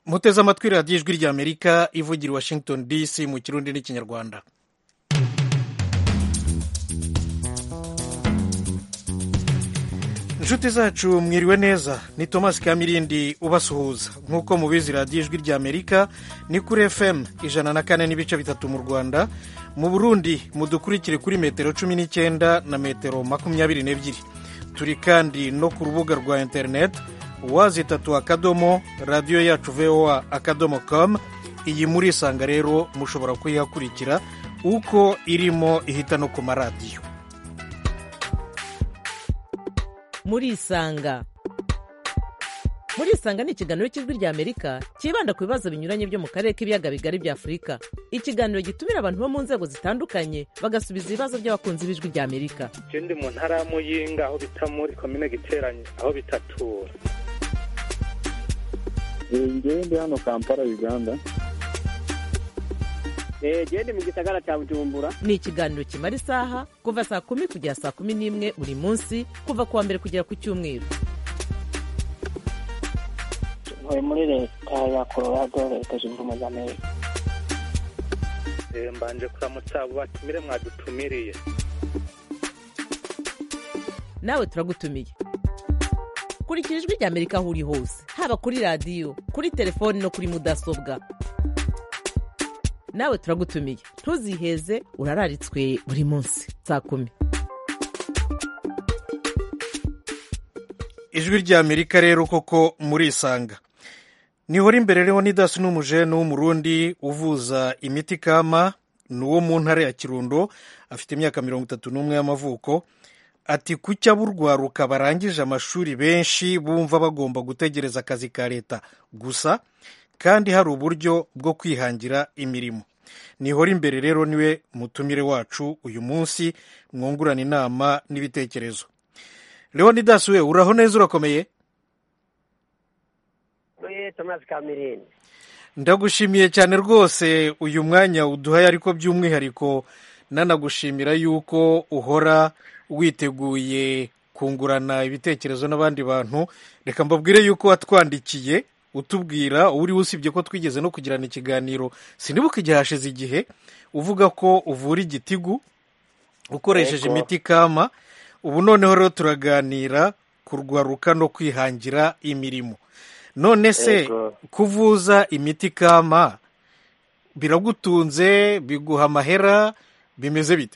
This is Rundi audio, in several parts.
muteze amatwi radiyo ijwi ry'amerika ivugira i washington dc mu kirundi n'ikinyarwanda inshuti zacu mwiriwe neza ni thomas kamirindi ubasuhuza nk'uko mubizi radiyo ijwi ry'amerika ni kuri fm ijana na kane n'ibice bitatu mu rwanda mu burundi mudukurikire kuri metero cumi n'icyenda na metero makumyabiri n'ebyiri turi kandi no ku rubuga rwa interineti wazitatu akadomo radiyo yacu voa akadomo com iyi muri isanga rero mushobora kuyihakurikira uko irimo ihita no ku maradiyo murisanga murisanga ni ikiganiro cy'ijwi ry'amerika cyibanda ku bibazo binyuranye byo mu karere k'ibiyaga bigari bya afurika ikiganiro gitumira abantu bo mu nzego zitandukanye bagasubiza ibibazo by'abakunzi b'ijwi ry'amerika je ndi mu ntara ya muyinga aho bita muri komine giteranye aho bitatura ngewe ndi hano kampala uganda gende mu gisagara cya bujumbura ni ikiganiro kimara isaha kuva saa kumi kugera saa kumi n'imwe buri munsi kuva ku wa mbere kugera ku cyumweru ntuye muri leta ya colorado leta zunze ubumwe za amerika Eh, mbanje kuramutsa abo batumire mwadutumiriye nawe turagutumiye kurikira ijwi ry'amerika aho uri hose haba kuri radiyo kuri telefoni no kuri mudasobwa nawe turagutumiye ntuziheze urararitswe buri munsi saa kumi ijwi ry'amerika rero koko murisanga nihora imbere rero nidasi n'umujene w'umurundi uvuza imiti kama ni uwo mu ntara ya kirundo afite imyaka mirongo itatu n'umwe y'amavuko ati kuki aburwaruka barangije amashuri benshi bumva bagomba gutegereza akazi ka leta gusa kandi hari uburyo bwo kwihangira imirimo nihora imbere rero niwe mutumire wacu uyu munsi mwungurana inama n'ibitekerezo leonidas we uraho neza urakomeye we thomas kamirindi ndagushimiye cyane rwose uyu mwanya uduhaye ariko by'umwihariko nanagushimira yuko uhora witeguye kungurana ibitekerezo n'abandi bantu reka mbabwire yuko watwandikiye utubwira uri usibye ko twigeze no kugirana ikiganiro sinibuka igihe hashize igihe uvuga ko uvura igitigu ukoresheje Yego. imiti kama ubu noneho rero turaganira kurwaruka no kwihangira imirimo none se Yego. kuvuza imiti kama biragutunze biguha amahera bimeze bite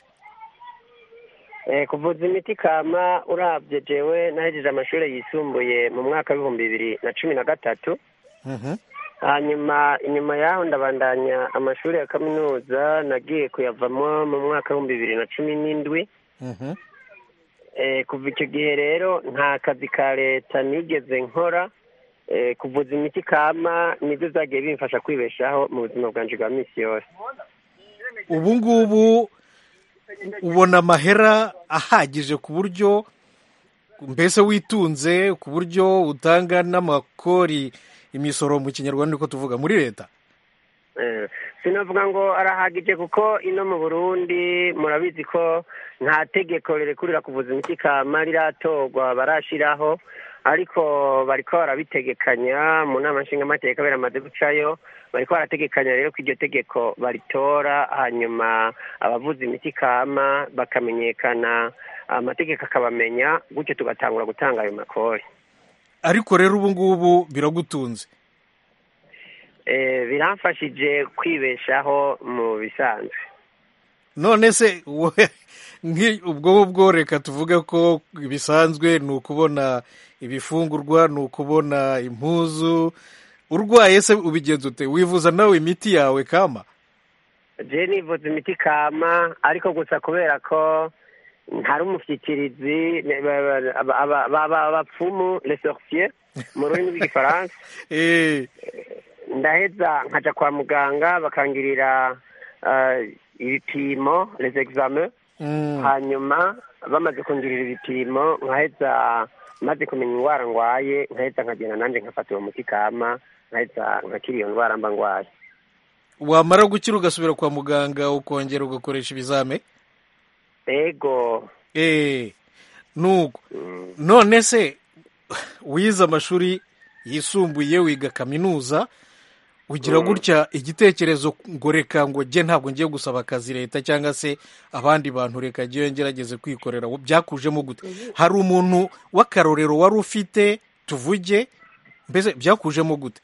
Eh, kuvuza imiti kama urabye jewe nahejeje amashuri yisumbuye mu mwaka w'ibihumbi bibiri na cumi na gatatu Mhm. hanyuma inyuma yaho ndabandanya amashuri ya kaminuza nagiye kuyavamo mu mwaka w'ibihumbi bibiri na cumi n'indwi Mhm. Eh, kuva icyo gihe rero nta kazi ka leta nigeze nkora Eh, kuvuza imiti kama nibyo byagiye bimfasha kwibeshaho mu buzima bwanje bwa minsi yose ubu ngubu ubona amahera ahagije ku buryo mbese witunze ku buryo utanga n'amakori imisoro mu kinyarwanda niko tuvuga muri leta Eh, sinavuga ngo arahagije kuko ino mu burundi murabizi ko nta tegeko rirekurira kuvuza imiti kama riratorwa barashiraho ariko bariko barabitegekanya mu nama nshingamateka biramaze gucayo bariko barategekanya rero ko iryo tegeko baritora hanyuma abavuza imiti kama bakamenyekana amategeko akabamenya gutyo tugatangura gutanga ayo makori ariko rero ubu ngubu biragutunze Eh, biramfashije kwibeshaho mu bisanzwe none se wowe nki- ubwo bwo reka tuvuge ko bisanzwe ni ukubona ibifungurwa ni ukubona impuzu urwaye se ubigenza ute wivuza nawe imiti yawe kama je nivuza imiti kama ariko gusa kubera ko ntari umushyikirizi ne- ba- ba- aba- aba- ba- ba- abapfumu les sorciers mu rurimi rw'igifaransa Eh, ndaheza nkaja kwa muganga bakangirira eh, ibipimo les examens mm. hanyuma bamaze kungirira ibipimo nkaheza maze kumenya indwara ngwaye nkaheza nkagenda nanje nkafata uwo muti kama nkaheza nkakira iyo ndwara mba ngwaye wamara gukira ugasubira kwa muganga ukongera ugakoresha ibizame ego Eh, nuko none se wize amashuri yisumbuye wiga kaminuza ugira gutya igitekerezo ngo reka ngo jye ntabwo ngiye gusaba akazi leta cyangwa se abandi bantu reka jyewe ngerageze kwikorera byakujemo gute hari umuntu w'akarorero wari ufite tuvuge mbese byakujemo gute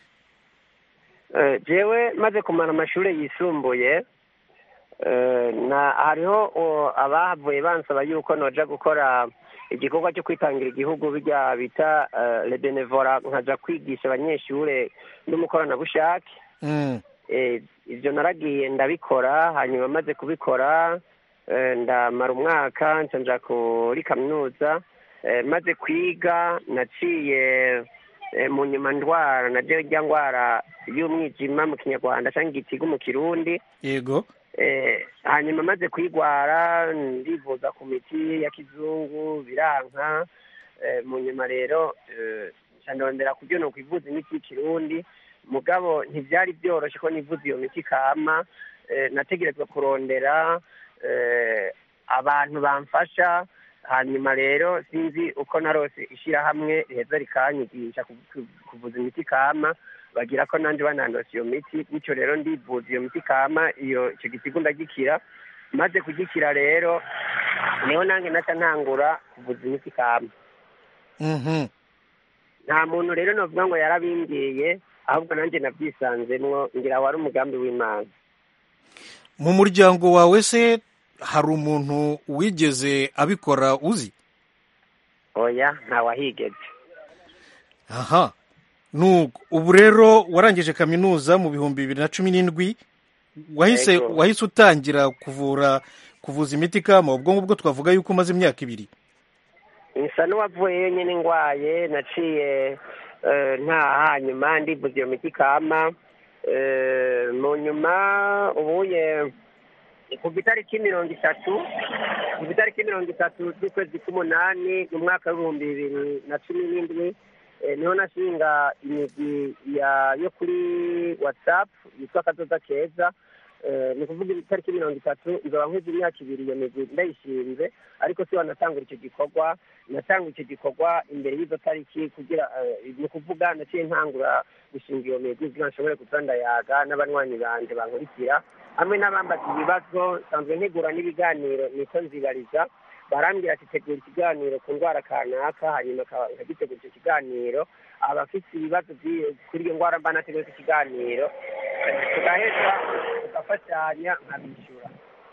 Eh, jewe maze kumara amashuri yisumbuye eh, na hariho o, abahavuye bansaba yuko noja gukora igikorwa cyo kwitangira igihugu bijya bita eh, le benevora nkaja kwigisha abanyeshure n'umukoranabushake Mm, Eh, ibyo naragiye ndabikora hanyuma maze kubikora eh, ndamara umwaka nca nja kuri kaminuza Eh, maze kwiga naciye eh, mu nyuma ndwara naje rya ndwara y'umwijima mu kinyarwanda cyangwa igitigu mu kirundi yego Eh, hanyuma maze kwigwara ndivuza ku miti ya kizungu biranka Eh, mu nyuma rero eh, nca ndondera kubyo ni ukwivuza imiti y'ikirundi mugabo ntibyari byoroshye ko nivuza iyo miti kama Eh, nategerezwa kurondera eh, abantu bamfasha hanyuma rero sinzi uko narose ishyirahamwe riheza rikanyigisha ku- ku- kuvuza imiti kama bagira ko nanjye banandose iyo miti bityo rero ndivuza iyo miti kama iyo icyo gitigu ndagikira maze kugikira rero niho nanjye naca ntangura kuvuza imiti kama Mhm. nta muntu rero navuga ngo yarabimbwiye ahubwo nanjye nabyisanzemwo ngira wari umugambi w'imana mu muryango wawe se hari umuntu wigeze abikora uzi oya ntawahigeze aha nuko ubu rero warangije kaminuza mu bihumbi bibiri na cumi n'indwi wahise Yego. wahise utangira kuvura kuvuza imiti kama ubwo ngubwo twavuga yuko umaze imyaka ibiri nsa n'uwavuyeyo nyine ndwaye naciye eh, ntaha hanyuma ndivuza iyo miti kama Eh, mu nyuma ubuye ku itariki mirongo itatu ku itariki mirongo itatu z'ukwezi k'umunani mu mwaka w'ibihumbi bibiri na cumi n'indwi eh, niho nashinga imigwi ya- yo kuri whatsapp yitwa akazoza keza Eh, ni ukuvuga itariki mirongo itatu nzoba nkuze imyaka ibiri iyo migwi ndayishinze ariko si wanatangura icyo gikorwa natanga icyo gikorwa imbere y'izo tariki kugira eh, ni ukuvuga naciye ntangura gushinga iyo migwi kugira ngo nshobore kuza ndayaga n'abanywanyi banje bankurikira hamwe n'abambaza ibibazo nsanzwe ntegura n'ibiganiro niko nzibariza barambwira ati tegura ikiganiro ku ndwara kanaka hanyuma aka- nkagitegura icyo kiganiro abafite ibibazo by'i- kuri iyo ndwara mba nateguye icyo kiganiro tugaheza tugafatanya nkabishyura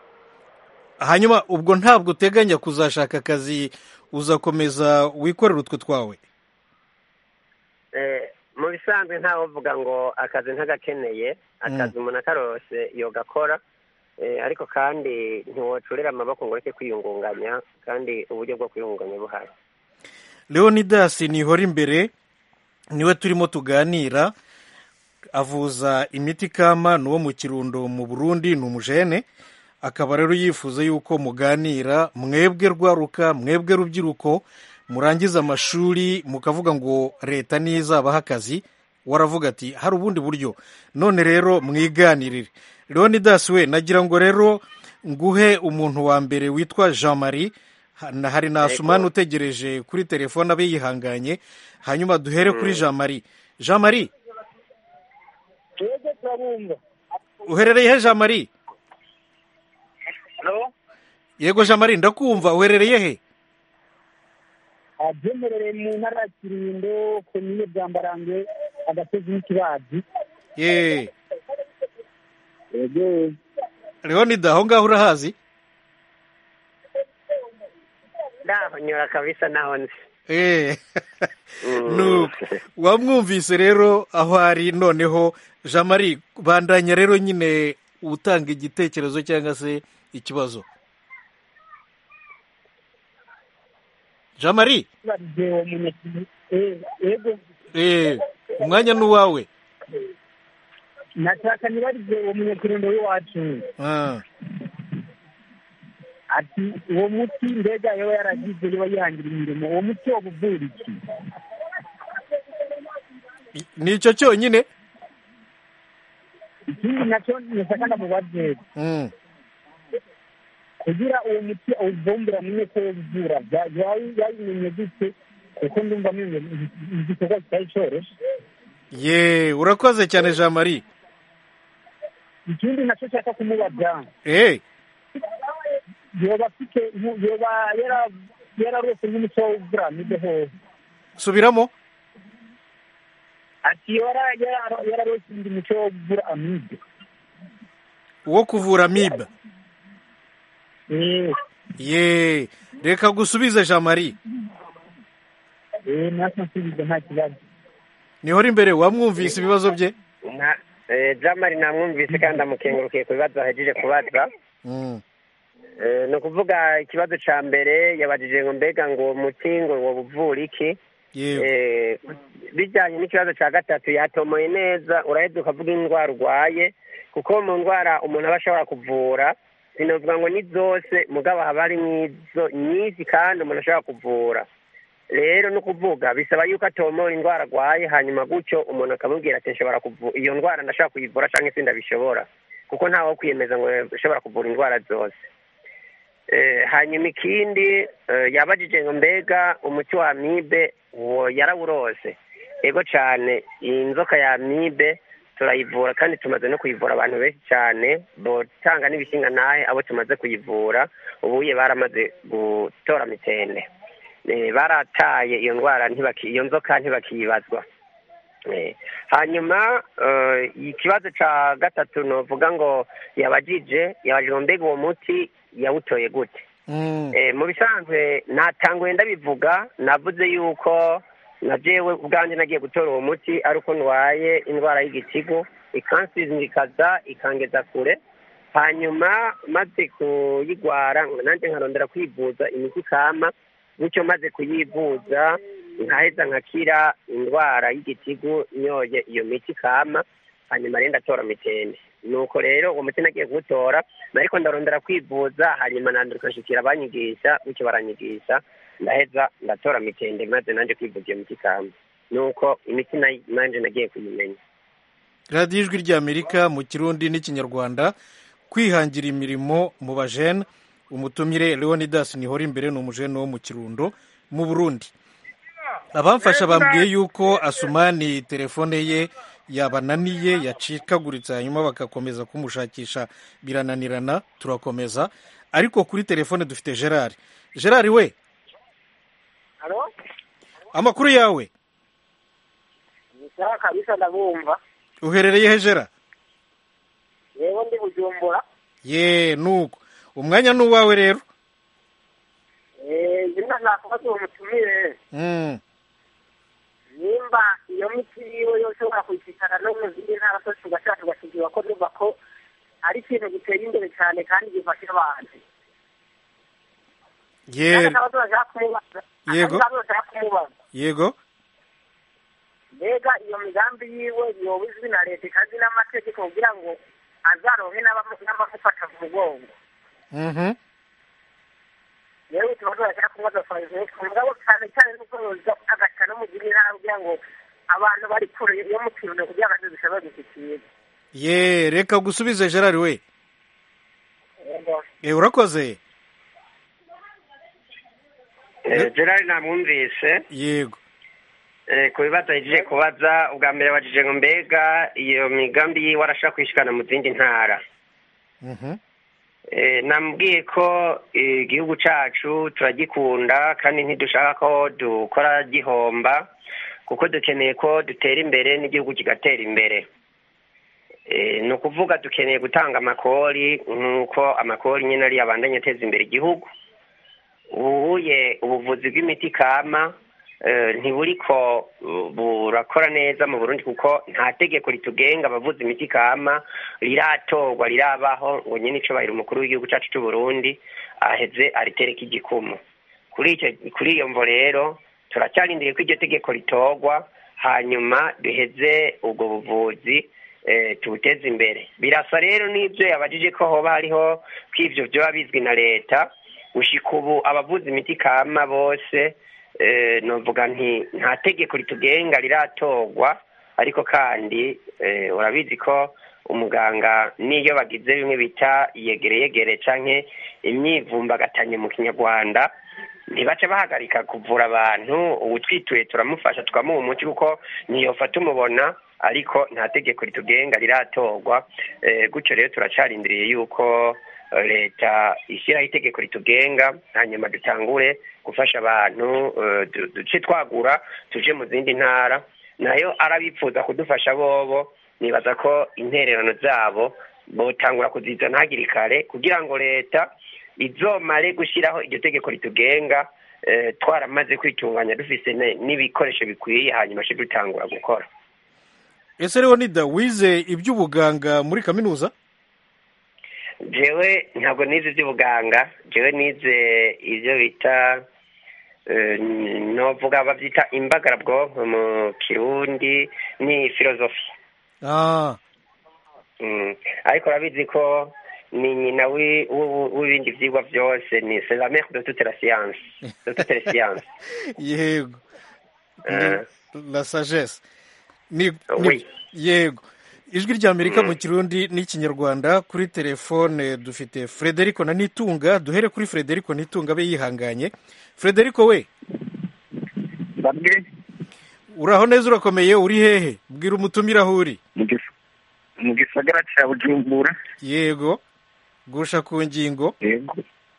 hanyuma ubwo ntabwo uteganya kuzashaka akazi uzakomeza wikorera utwo twawe Eh, mu bisanzwe ntawe uvuga ngo akazi ntagakeneye akazi umuntu akarose yogakora Eh, ariko kandi ntiwocurera amaboko ngo ureke kwiyungunganya kandi uburyo bwo kwiyungunganya buhari leonidas nihora imbere niwe turimo tuganira avuza imiti kama ni uwo mu kirundo mu burundi ni umujene akaba rero yifuza yuko muganira mwebwe rwaruka mwebwe rubyiruko murangiza amashuri mukavuga ngo leta nizabaha akazi waravuga ati hari ubundi buryo none rero mwiganirire leonidas we nagira ngo rero nguhe umuntu wa mbere witwa jean marie Ha- na hari na asumani utegereje kuri telefone abe yihanganye hanyuma duhere kuri jean marie jean marie twebwe turabumva uherereye he jean marie halo yego jean marie ndakumva uherereye he byemerereye mu ntara ya kirindo komine bwambarange agasozi n'ikibazi ye yego leonida aho ngaho urahazi ndahonyora kabisa naho nzi Eh, Mm. nuko wamwumvise rero aho ari noneho jean marie bandanya rero nyine utanga igitekerezo cyangwa se ikibazo jean marie barije uwo munyakiri yego eh, umwanya ni uwawe nashaka nibarize uwo munyakirindo w'iwacu Ah, ati uwo muti mbega yoba yaragize yoba yihangira imirimo uwo muti woba uvura iki ni icyo cyonyine ikindi nacyo nashaka ndamubaze Mm. kugira uwo muti awuvumbura mumenye ko uvura yabimenye gute kuko ndumva amenye igikorwa kitari cyoroshye ye urakoze cyane jean marie ikindi nacyo nshaka kumubaza eh yoba afite yoba yara- yararose nk'umuco w'uburamide hose subiramo ati yora yara- yararose undi muco wo kugura amibe wo kuvura amibe Eh, ye reka gusubize jean marie eh, natwe nsubiza nta kibazo nihora imbere wamwumvise ibibazo bye Na- eh, jamari namwumvise kandi amukengurukiye ku bibazo ahejeje kubaza Mm. Eh, ni ukuvuga ikibazo ca mbere yabajije ngo mbega ngo uwo muti ngo woba uvura iki yego Eh, bijyanye n'ikibazo cya gatatu yatomoye neza uraheza ukavuga indwara urwaye kuko mu ndwara umuntu aba ashobora kuvura sinavuga ngo ni zose mugabo haba harimo izo nyinshi kandi umuntu ashobora kuvura rero ni ukuvuga bisaba yuko atomora indwara arwaye hanyuma gutyo umuntu akamubwira ati nshobora kuvura iyo ndwara ndashobora kuyivura cyangwa se ndabishobora kuko ntawe wo kwiyemeza ngo ushobora kuvura indwara zose Eh, hanyuma ikindi eh, yabajije ngo mbega umuti wa amibe uwo yarawurose ego cyane iyi nzoka ya amibe turayivura kandi tumaze no kuyivura abantu benshi cyane botanga n'ibishinga nahe abo tumaze kuyivura ubuye baramaze gutora mitende Eh, barataye iyo ndwara ntibaki iyo nzoka ntibakiyibazwa Eh, hanyuma eh, ikibazo ca gatatu novuga ngo yabajije yabajije ngo mbega uwo muti yawutoye gute Mm. Eh, mu bisanzwe natanguye ndabivuga navuze yuko na jewe ubwanjye nagiye gutora uwo muti ari uko ndwaye indwara y'igitigu ikansinzikaza ikangeza kure hanyuma maze kuyigwara nanjye nkarondera kwivuza imiti ikama bityo maze kuyivuza nkaheza nkakira indwara y'igitigu nyoye iyo miti ikama hanyuma rero ndatora mitende nuko rero uwo muti nagiye kuwutora ariko ndarondera kwivuza hanyuma nanduka nshikira abanyigisha bityo baranyigisha ndaheza ndatora mitende maze nanjye kwivuza iyo miti ikama nuko imiti nayi- nanje nagiye kuyimenya radiyo ijwi ry'amerika mu kirundi n'ikinyarwanda kwihangira imirimo mu bajene umutumire leonidas nihora imbere ni umujene wo mu kirundo mu burundi abamfasha bambwiye yuko asumani telefone ye yabananiye yacikaguritse hanyuma bagakomeza kumushakisha birananirana turakomeza ariko kuri telefone dufite gerard gerard we halo amakuru yawe ni sawa kabisa ndabumva uherereye he gerard yewe ndi bujumbura ye nuko umwanya ni uwawe rero Eh, zimwe nakubaza uwo mutumire Mm. nimba iyo miti yiwe yose ushobora kuyishikana no mu zindi ntara zose ugashaka tugashigira ko numva ko ari ikintu gitera imbere cyane kandi gifasha abantu ye Kandi akabazo bashaka kumubaza Yego. akabazo bashaka kumubaza yego mbega iyo migambi yiwe yoba izwi na leta ikazi n'amategeko kugira ngo azaronke n'abamu- n'abamufata mu mugongo Mhm. yewe ikibazo bashaka kumubaza fayizinesi mugabo cyane cyane nuko yoza agaca no mu zindi ntara kugira ngo abantu bari kure yo mu kirundo kugira ngo zishobore gushyikira ye reka gusubize gerard we Yego. e urakoze Eh, gerard namwumvise yego Eh, ku bibazo ahejeje kubaza ubwa mbere yabajije ngo mbega iyo migambi yiwe arashaka kuyishikana mu zindi ntara Mhm. Eh, namubwiye ko eh, igihugu cacu turagikunda kandi ntidushaka ko dukora gihomba kuko dukeneye ko dutera imbere n'igihugu kigatera imbere Eh, ni ukuvuga dukeneye gutanga amakori nk'uko amakori nyine ariyo abandanya ateza imbere igihugu ubuye ubuvuzi bw'imiti kama eh, ntiburiko uh, burakora neza mu burundi kuko nta tegeko ritugenga abavuza imiti kama riratorwa rirabaho ngo nyine icubahiro umukuru w'igihugu cacu c'uburundi aheze aritereka igikumu kuri icyo kuri iyo mvo rero turacyarindiriye ko iryo tegeko ritorwa hanyuma duheze ubwo buvuzi eh, tubuteze imbere birasa rero n'ibyo yabajije ko hoba hariho ko ivyo vyoba bizwi na leta gushika ubu abavuza imiti kama bose eh, novuga nti nta tegeko ritugenga riratorwa ariko kandi eh, urabizi ko umuganga n'iyo bagize bimwe bita yegereyegere canke imyivumbagatanyo mu kinyarwanda ntibaca bahagarika kuvura abantu uwutwituye turamufasha tukamuha umuti kuko ntiyofata umubona ariko nta tegeko ritugenga riratorwa Eh, gutyo rero turacarindiriye yuko eh, leta ishyiraho itegeko ritugenga hanyuma dutangure gufasha abantu eh, du- duce twagura tuje mu zindi ntara nayo arabifuza kudufasha bobo nibaza ko intererano zabo botangura kuzizana hakiri kare kugira ngo leta izomare gushyiraho iryo tegeko ritugenga eh, twaramaze kwitunganya dufise ne- n'ibikoresho bikwiye hanyuma ce dutangura gukora ese leonida wize iby'ubuganga muri kaminuza jewe ntabwo nize iby'ubuganga jewe nize ibyo bita eh, novuga babyita imbagarabwonko mu kirundi ni filozofi ah Mm. ariko urabizi ko ni nyina wi- w'ubu- w'ibindi vyigwa vyose ni c'est la mère de toute la science de toutes les sciences yego Eh. Ni la sagesse ni, ni Oui. yego ijwi ry'amerika mu kirundi n'ikinyarwanda kuri telefone dufite frederico na nitunga duhere kuri frederico nitunga abe yihanganye frederico we bamwe uraho neza urakomeye uri hehe bwira umutumire aho uri mu gis- mu gisagara cya bujumbura yego gusha ku ngingo yego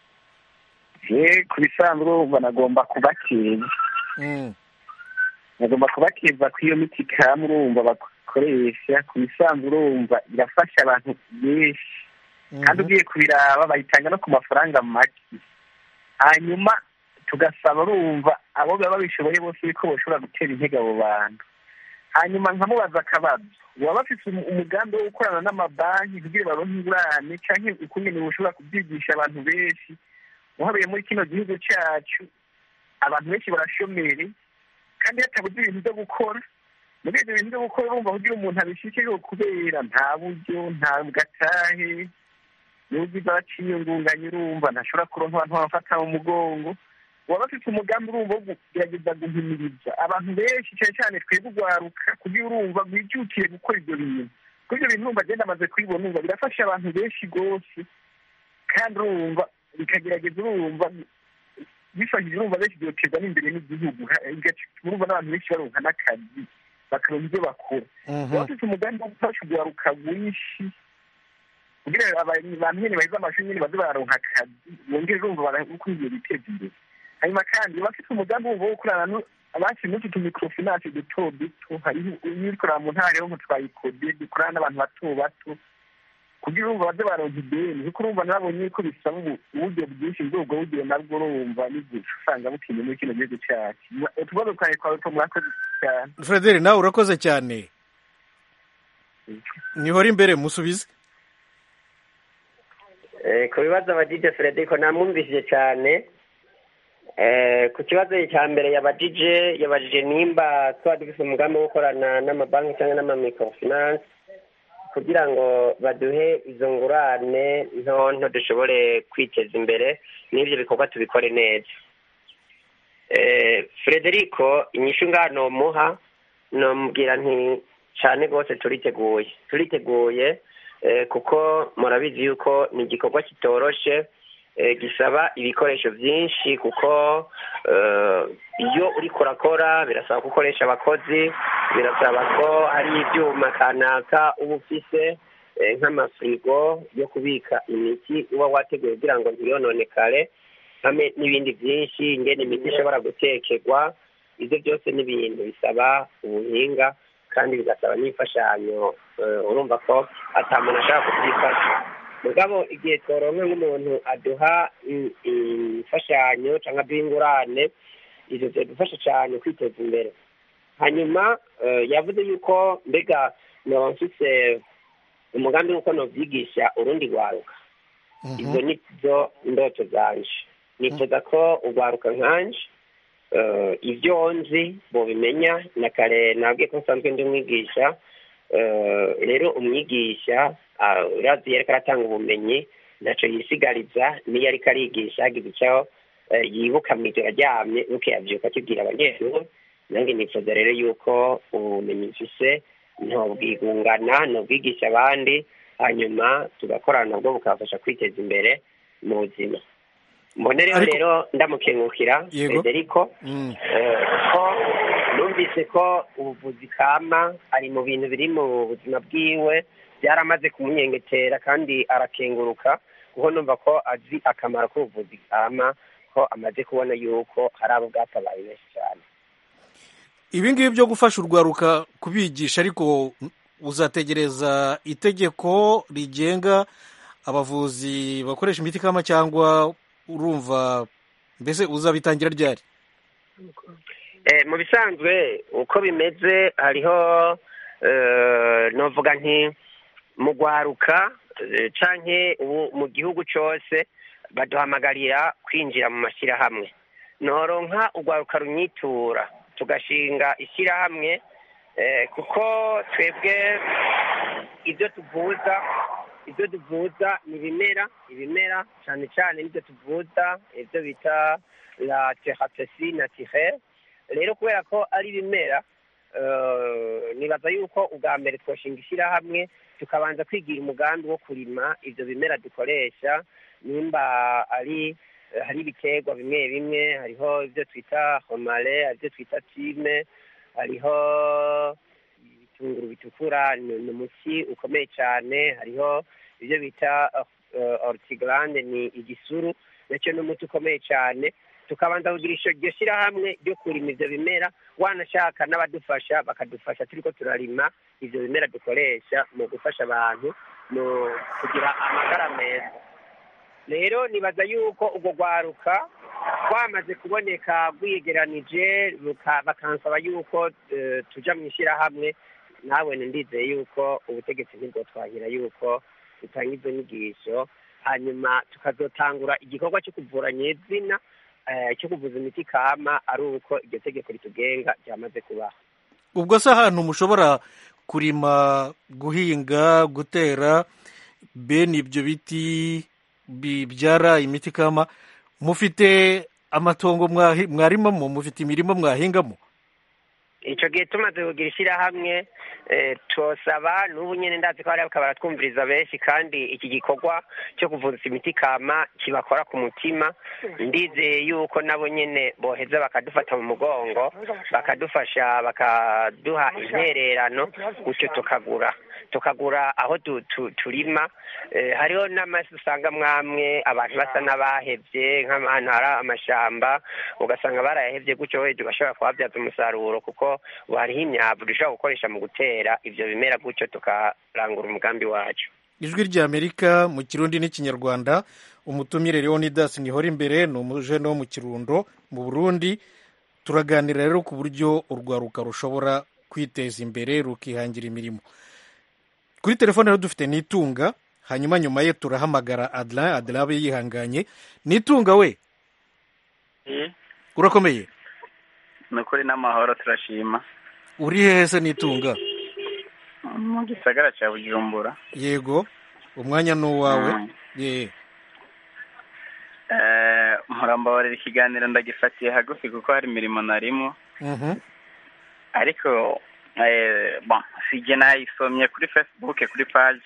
ye ku bisanzwe urumva nagomba kubakeza Mm, nagomba kubakeza ko iyo miti kama urumva bakoresha ku bisanzwe urumva irafasha abantu benshi kandi mhm. ugiye kubiraba bayitanga no ku mafaranga make hanyuma tugasaba urumva abo baba babishoboye bose yuko bashobora gutera intege abo bantu hanyuma nkamubaza akabazo waba bafite umu- umugambi wo gukorana n'amabanki kugira baronke ingurane canke ukungene bushobora kubyigisha abantu benshi uhabiye muri kino gihugu cyacu abantu benshi barashomere kandi hatabuze ibintu byo gukora muri ibyo bintu byo gukora urumva kugira umuntu abishyikireho kubera nta buryo nta gatahe n'ubwiza abaciyungunganya urumva ntashobora kuronka abantu bamufata mu mugongo waba bafite umugambi urumva wo kugerageza guhimiriza abantu benshi cyane cyane twebwe urwaruka kugira urumva rwijutiye gukora ibyo bintu kuko ibyo bintu urumva agenda amaze kubibona urumva birafasha abantu benshi rwose kandi urumva bikagerageza urumva bifashije urumva benshi byoteza n'imbere n'igihugu ha- bigatuma urumva n'abantu benshi baronka n'akazi bakaronka ibyo bakora Mhm. waba ufite umugambi wo gufasha urwaruka rwinshi kugira ngo abantu bantu nyine bahize amashuri nyine baze bararonka akazi bongere urumva barakwiye biteza imbere hanyuma kandi bafite umugambi wumva wo gukorana nu- abakiri muri utu microfinance duto duto hariho ibikorera mu ntara yo mu twayikode dukorana n'abantu bato bato kugira urumva baze baronka ideni kuko urumva nabonye ko bisaba ubu- uburyo bwinshi muri ubwo buryo nabwo urumva n'igihe usanga butinye muri kino gihugu cyacu utubazo twawe twawe two mwakoze cyane frederi nawe urakoze cyane nihora imbere musubize Eh, ku bibazo abajije Frederico namwumvishije cyane Eh, ku kibazo cya mbere yabajije yabajije nimba twaba dufite umugambi wo gukorana n'amabanki cyangwa n'amamikrofinance kugira ngo baduhe izo ngurane nto nto dushobore kwiteza imbere n'ibyo bikorwa tubikore neza Eh, Frederico inyishu ngaha nomuha nomubwira nti cyane rwose turiteguye turiteguye eh, kuko murabizi yuko ni igikorwa kitoroshe eh, gisaba ibikoresho byinshi kuko eh, iyo uriko urakora birasaba ko ukoresha abakozi birasaba ko hari ibyuma kanaka uba ufise eh, nk'amafirigo yo kubika imiti uba wateguye kugira ngo ntiyononekare hamwe n'ibindi byinshi ingene imiti ishobora gutekerwa ibyo byose ni ibintu bisaba ubuhinga kandi bigasaba n'imfashanyo eh, urumva ko ata muntu ashaka kubyifasha mugabo igihe tworonke nk'umuntu aduha i- imfashanyo cyangwa aduha ingurane ivyo vyadufasha cyane kwiteza imbere hanyuma eh, yavuze yuko mbega noba mfise umugambi w'uko novyigisha urundi rwaruka izo ni zo ndoto zanje nifuza ko urwaruka nkanje eh, ibyo nzi bobimenya na kare nabwiye ko nsanzwe ndi umwigisha eh, rero umwigisha ah, urazi yariko aratanga ubumenyi ntaco yisigariza niyo ariko arigisha hagize ico eh, yibuka mw'ijoro aryamye nuko yavyuka akibwira abanyeshuri nange nifuza rero yuko ubumenyi mfise ntobwigungana ntobwigisha abandi hanyuma tugakorana nabwo bukabafasha kwiteza imbere mu buzima mbonereho Ariko- rero ndamukengukira Yego. federico Mm. eh, ko numvise yumvise ko ubuvuzi kama ari mu bintu biri mu buzima bwiwe byaramaze kumunyengetera kandi arakenguruka kuko numva ko azi akamaro k'ubuvuzi kama ko amaze kubona yuko hari abo bwatabaye benshi cyane ibi ngibi byo gufasha urwaruka kubigisha ariko uzategereza itegeko rigenga abavuzi bakoresha imiti kama cyangwa urumva mbese uzabitangira ryari Eh, mu bisanzwe uko bimeze hariho eh, novuga nti mu rwaruka eh, canke ubu mu gihugu cose baduhamagarira kwinjira mu mashyirahamwe noronka urwaruka runyitura tugashinga ishyirahamwe eh, kuko twebwe ibyo tuvuza ibyo tuvuza ni ibimera ibimera cyane cyane nibyo tuvuza ibyo bita la thérapie naturelle rero kubera ko ari ibimera eh, nibaza yuko ubwa mbere twashinga ishyirahamwe tukabanza kwigira umugambi wo kurima ibyo bimera dukoresha nimba ari hari ibiterwa bimwe bimwe hariho ibyo twita homare hari ibyo twita time hariho ibitunguru bitukura ni ni umuti ukomeye cyane hariho ibyo bita orutigarande ni igisuru nacyo ni umuti ukomeye cyane tukabanza kugira isho- iryo shyirahamwe ryo kurima ibyo bimera wanashaka n'abadufasha bakadufasha turiko turarima ibyo bimera dukoresha mu gufasha abantu mu kugira amagara meza rero nibaza yuko urwo rwaruka rwamaze kuboneka rwiyegeranije ruka- bakansaba yuko eh, tuja mu ishyirahamwe nawe ndizeye yuko ubutegetsi ntibwo twahira yuko dutanga izo nyigisho hanyuma tukazotangura igikorwa cyo kuvura nyezina eh, cyo kuvuza imiti kama ari uko iryo tegeko ritugenga ryamaze kubaho ubwo se ahantu mushobora kurima guhinga gutera bene ibyo biti bibyara imiti kama mufite amatongo mwahi- mwarimamo mufite imirima mwahingamo icyo gihe tumaze kugira ishyirahamwe eh, tosaba n'ubu nyine ndazi ko hari bakaba baratwumviriza benshi kandi iki gikorwa cyo kuvuza imiti kama kibakora ku mutima ndizeye yuko nabo nyine boheza bakadufata mu mugongo bakadufasha bakaduha intererano gutyo tukagura tukagura aho tu- tu- turima Eh, hariho n'amasi usanga mwamwe abantu basa n'abahevye nk'ahantu hari amashamba ugasanga barayahevye gutyo wenda ugashobora kuhabyaza umusaruro kuko ubu hariho imyavu dushobora gukoresha mu gutera ivyo bimera gutyo tukarangura umugambi wacu ijwi ry'amerika mu kirundi n'ikinyarwanda umutumire leonidas nihora imbere ni umujene wo mu kirundo mu burundi turaganira rero ku buryo urwaruka rushobora kwiteza imbere rukihangira imirimo kuri telefone rero dufite n'itunga hanyuma nyuma ye turahamagara adra adra abe yihanganye n'itunga we urakomeye ni ukuri n'amahoro turashima uri hehe se n'itunga mu gisagara cya bujumbura yego umwanya ni uwawe Mm. ye Eh, murambabarira ikiganiro ndagifatiye hagufi kuko hari imirimo narimo Mhm. ariko eh, bon sijye nayisomye kuri facebook kuri page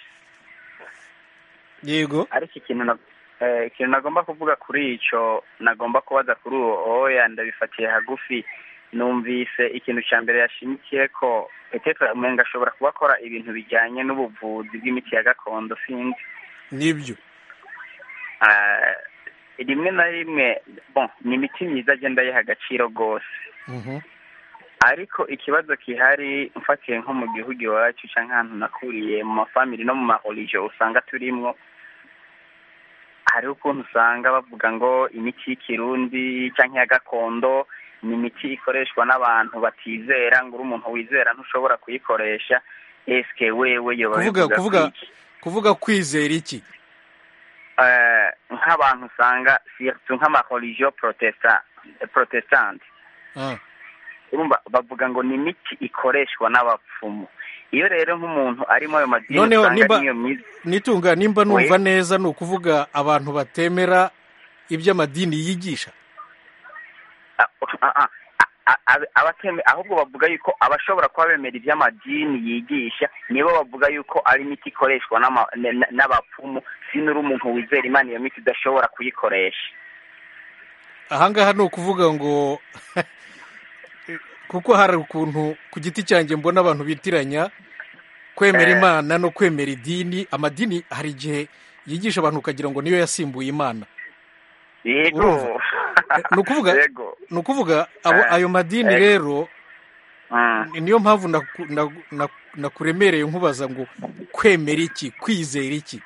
yego ariko ikintu na- eh, ikintu nagomba kuvuga kuri icyo nagomba kubaza kuri uwo oya ndabifatiye hagufi numvise ikintu cya mbere yashimikiye ko petetre umenga ashobora kuba akora ibintu bijyanye n'ubuvuzi bw'imiti ya gakondo sinzi nibyo Ah, rimwe na rimwe bon ni imiti myiza agenda ayiha agaciro rwose Mhm. ariko ikibazo gihari mfatiye nko mu gihugu iwacu cyangwa ahantu nakuriye mu mafamili no mu mahorijo usanga turimwo hariho ukuntu usanga bavuga ngo imiti y'ikirundi cyangwa iya gakondo ni imiti ikoreshwa n'abantu batizera ngo uri umuntu wizera ntushobora kuyikoresha esike wewe yoba kuvuga bivuga kuvuga kwiki? kuvuga kwizera iki Eh, nk'abantu usanga surtout nk'amahorijo protesta protestante Ah, urumva bavuga ngo ni imiti ikoreshwa n'abapfumu iyo rero nk'umuntu arimo ayo madini Noneho usanga nimba- niyo myiza nitunga nimba numva We. neza ni ukuvuga abantu batemera iby'amadini yigisha Ah, ah, ah, ah, ah, abateme ahubwo bavuga yuko abashobora kuba bemera iby'amadini yigisha nibo bavuga yuko ari imiti ikoreshwa n'ama- n- n- n'abapfumu sinuri umuntu wizera imana iyo miti idashobora kuyikoresha ahangaha ni ukuvuga ngo kuko hari ukuntu ku giti cyanjye mbona abantu bitiranya kwemera Eh. imana no kwemera idini amadini hari igihe yigisha abantu ukagira ngo niyo yasimbuye imana yego Urumva? Eh, ni ukuvuga yego ni ukuvuga abo Eh. ayo madini Eh. rero Mm. niyo mpamvu naku- na- na- nakuremereye nkubaza ngo kwemera iki kwizera iki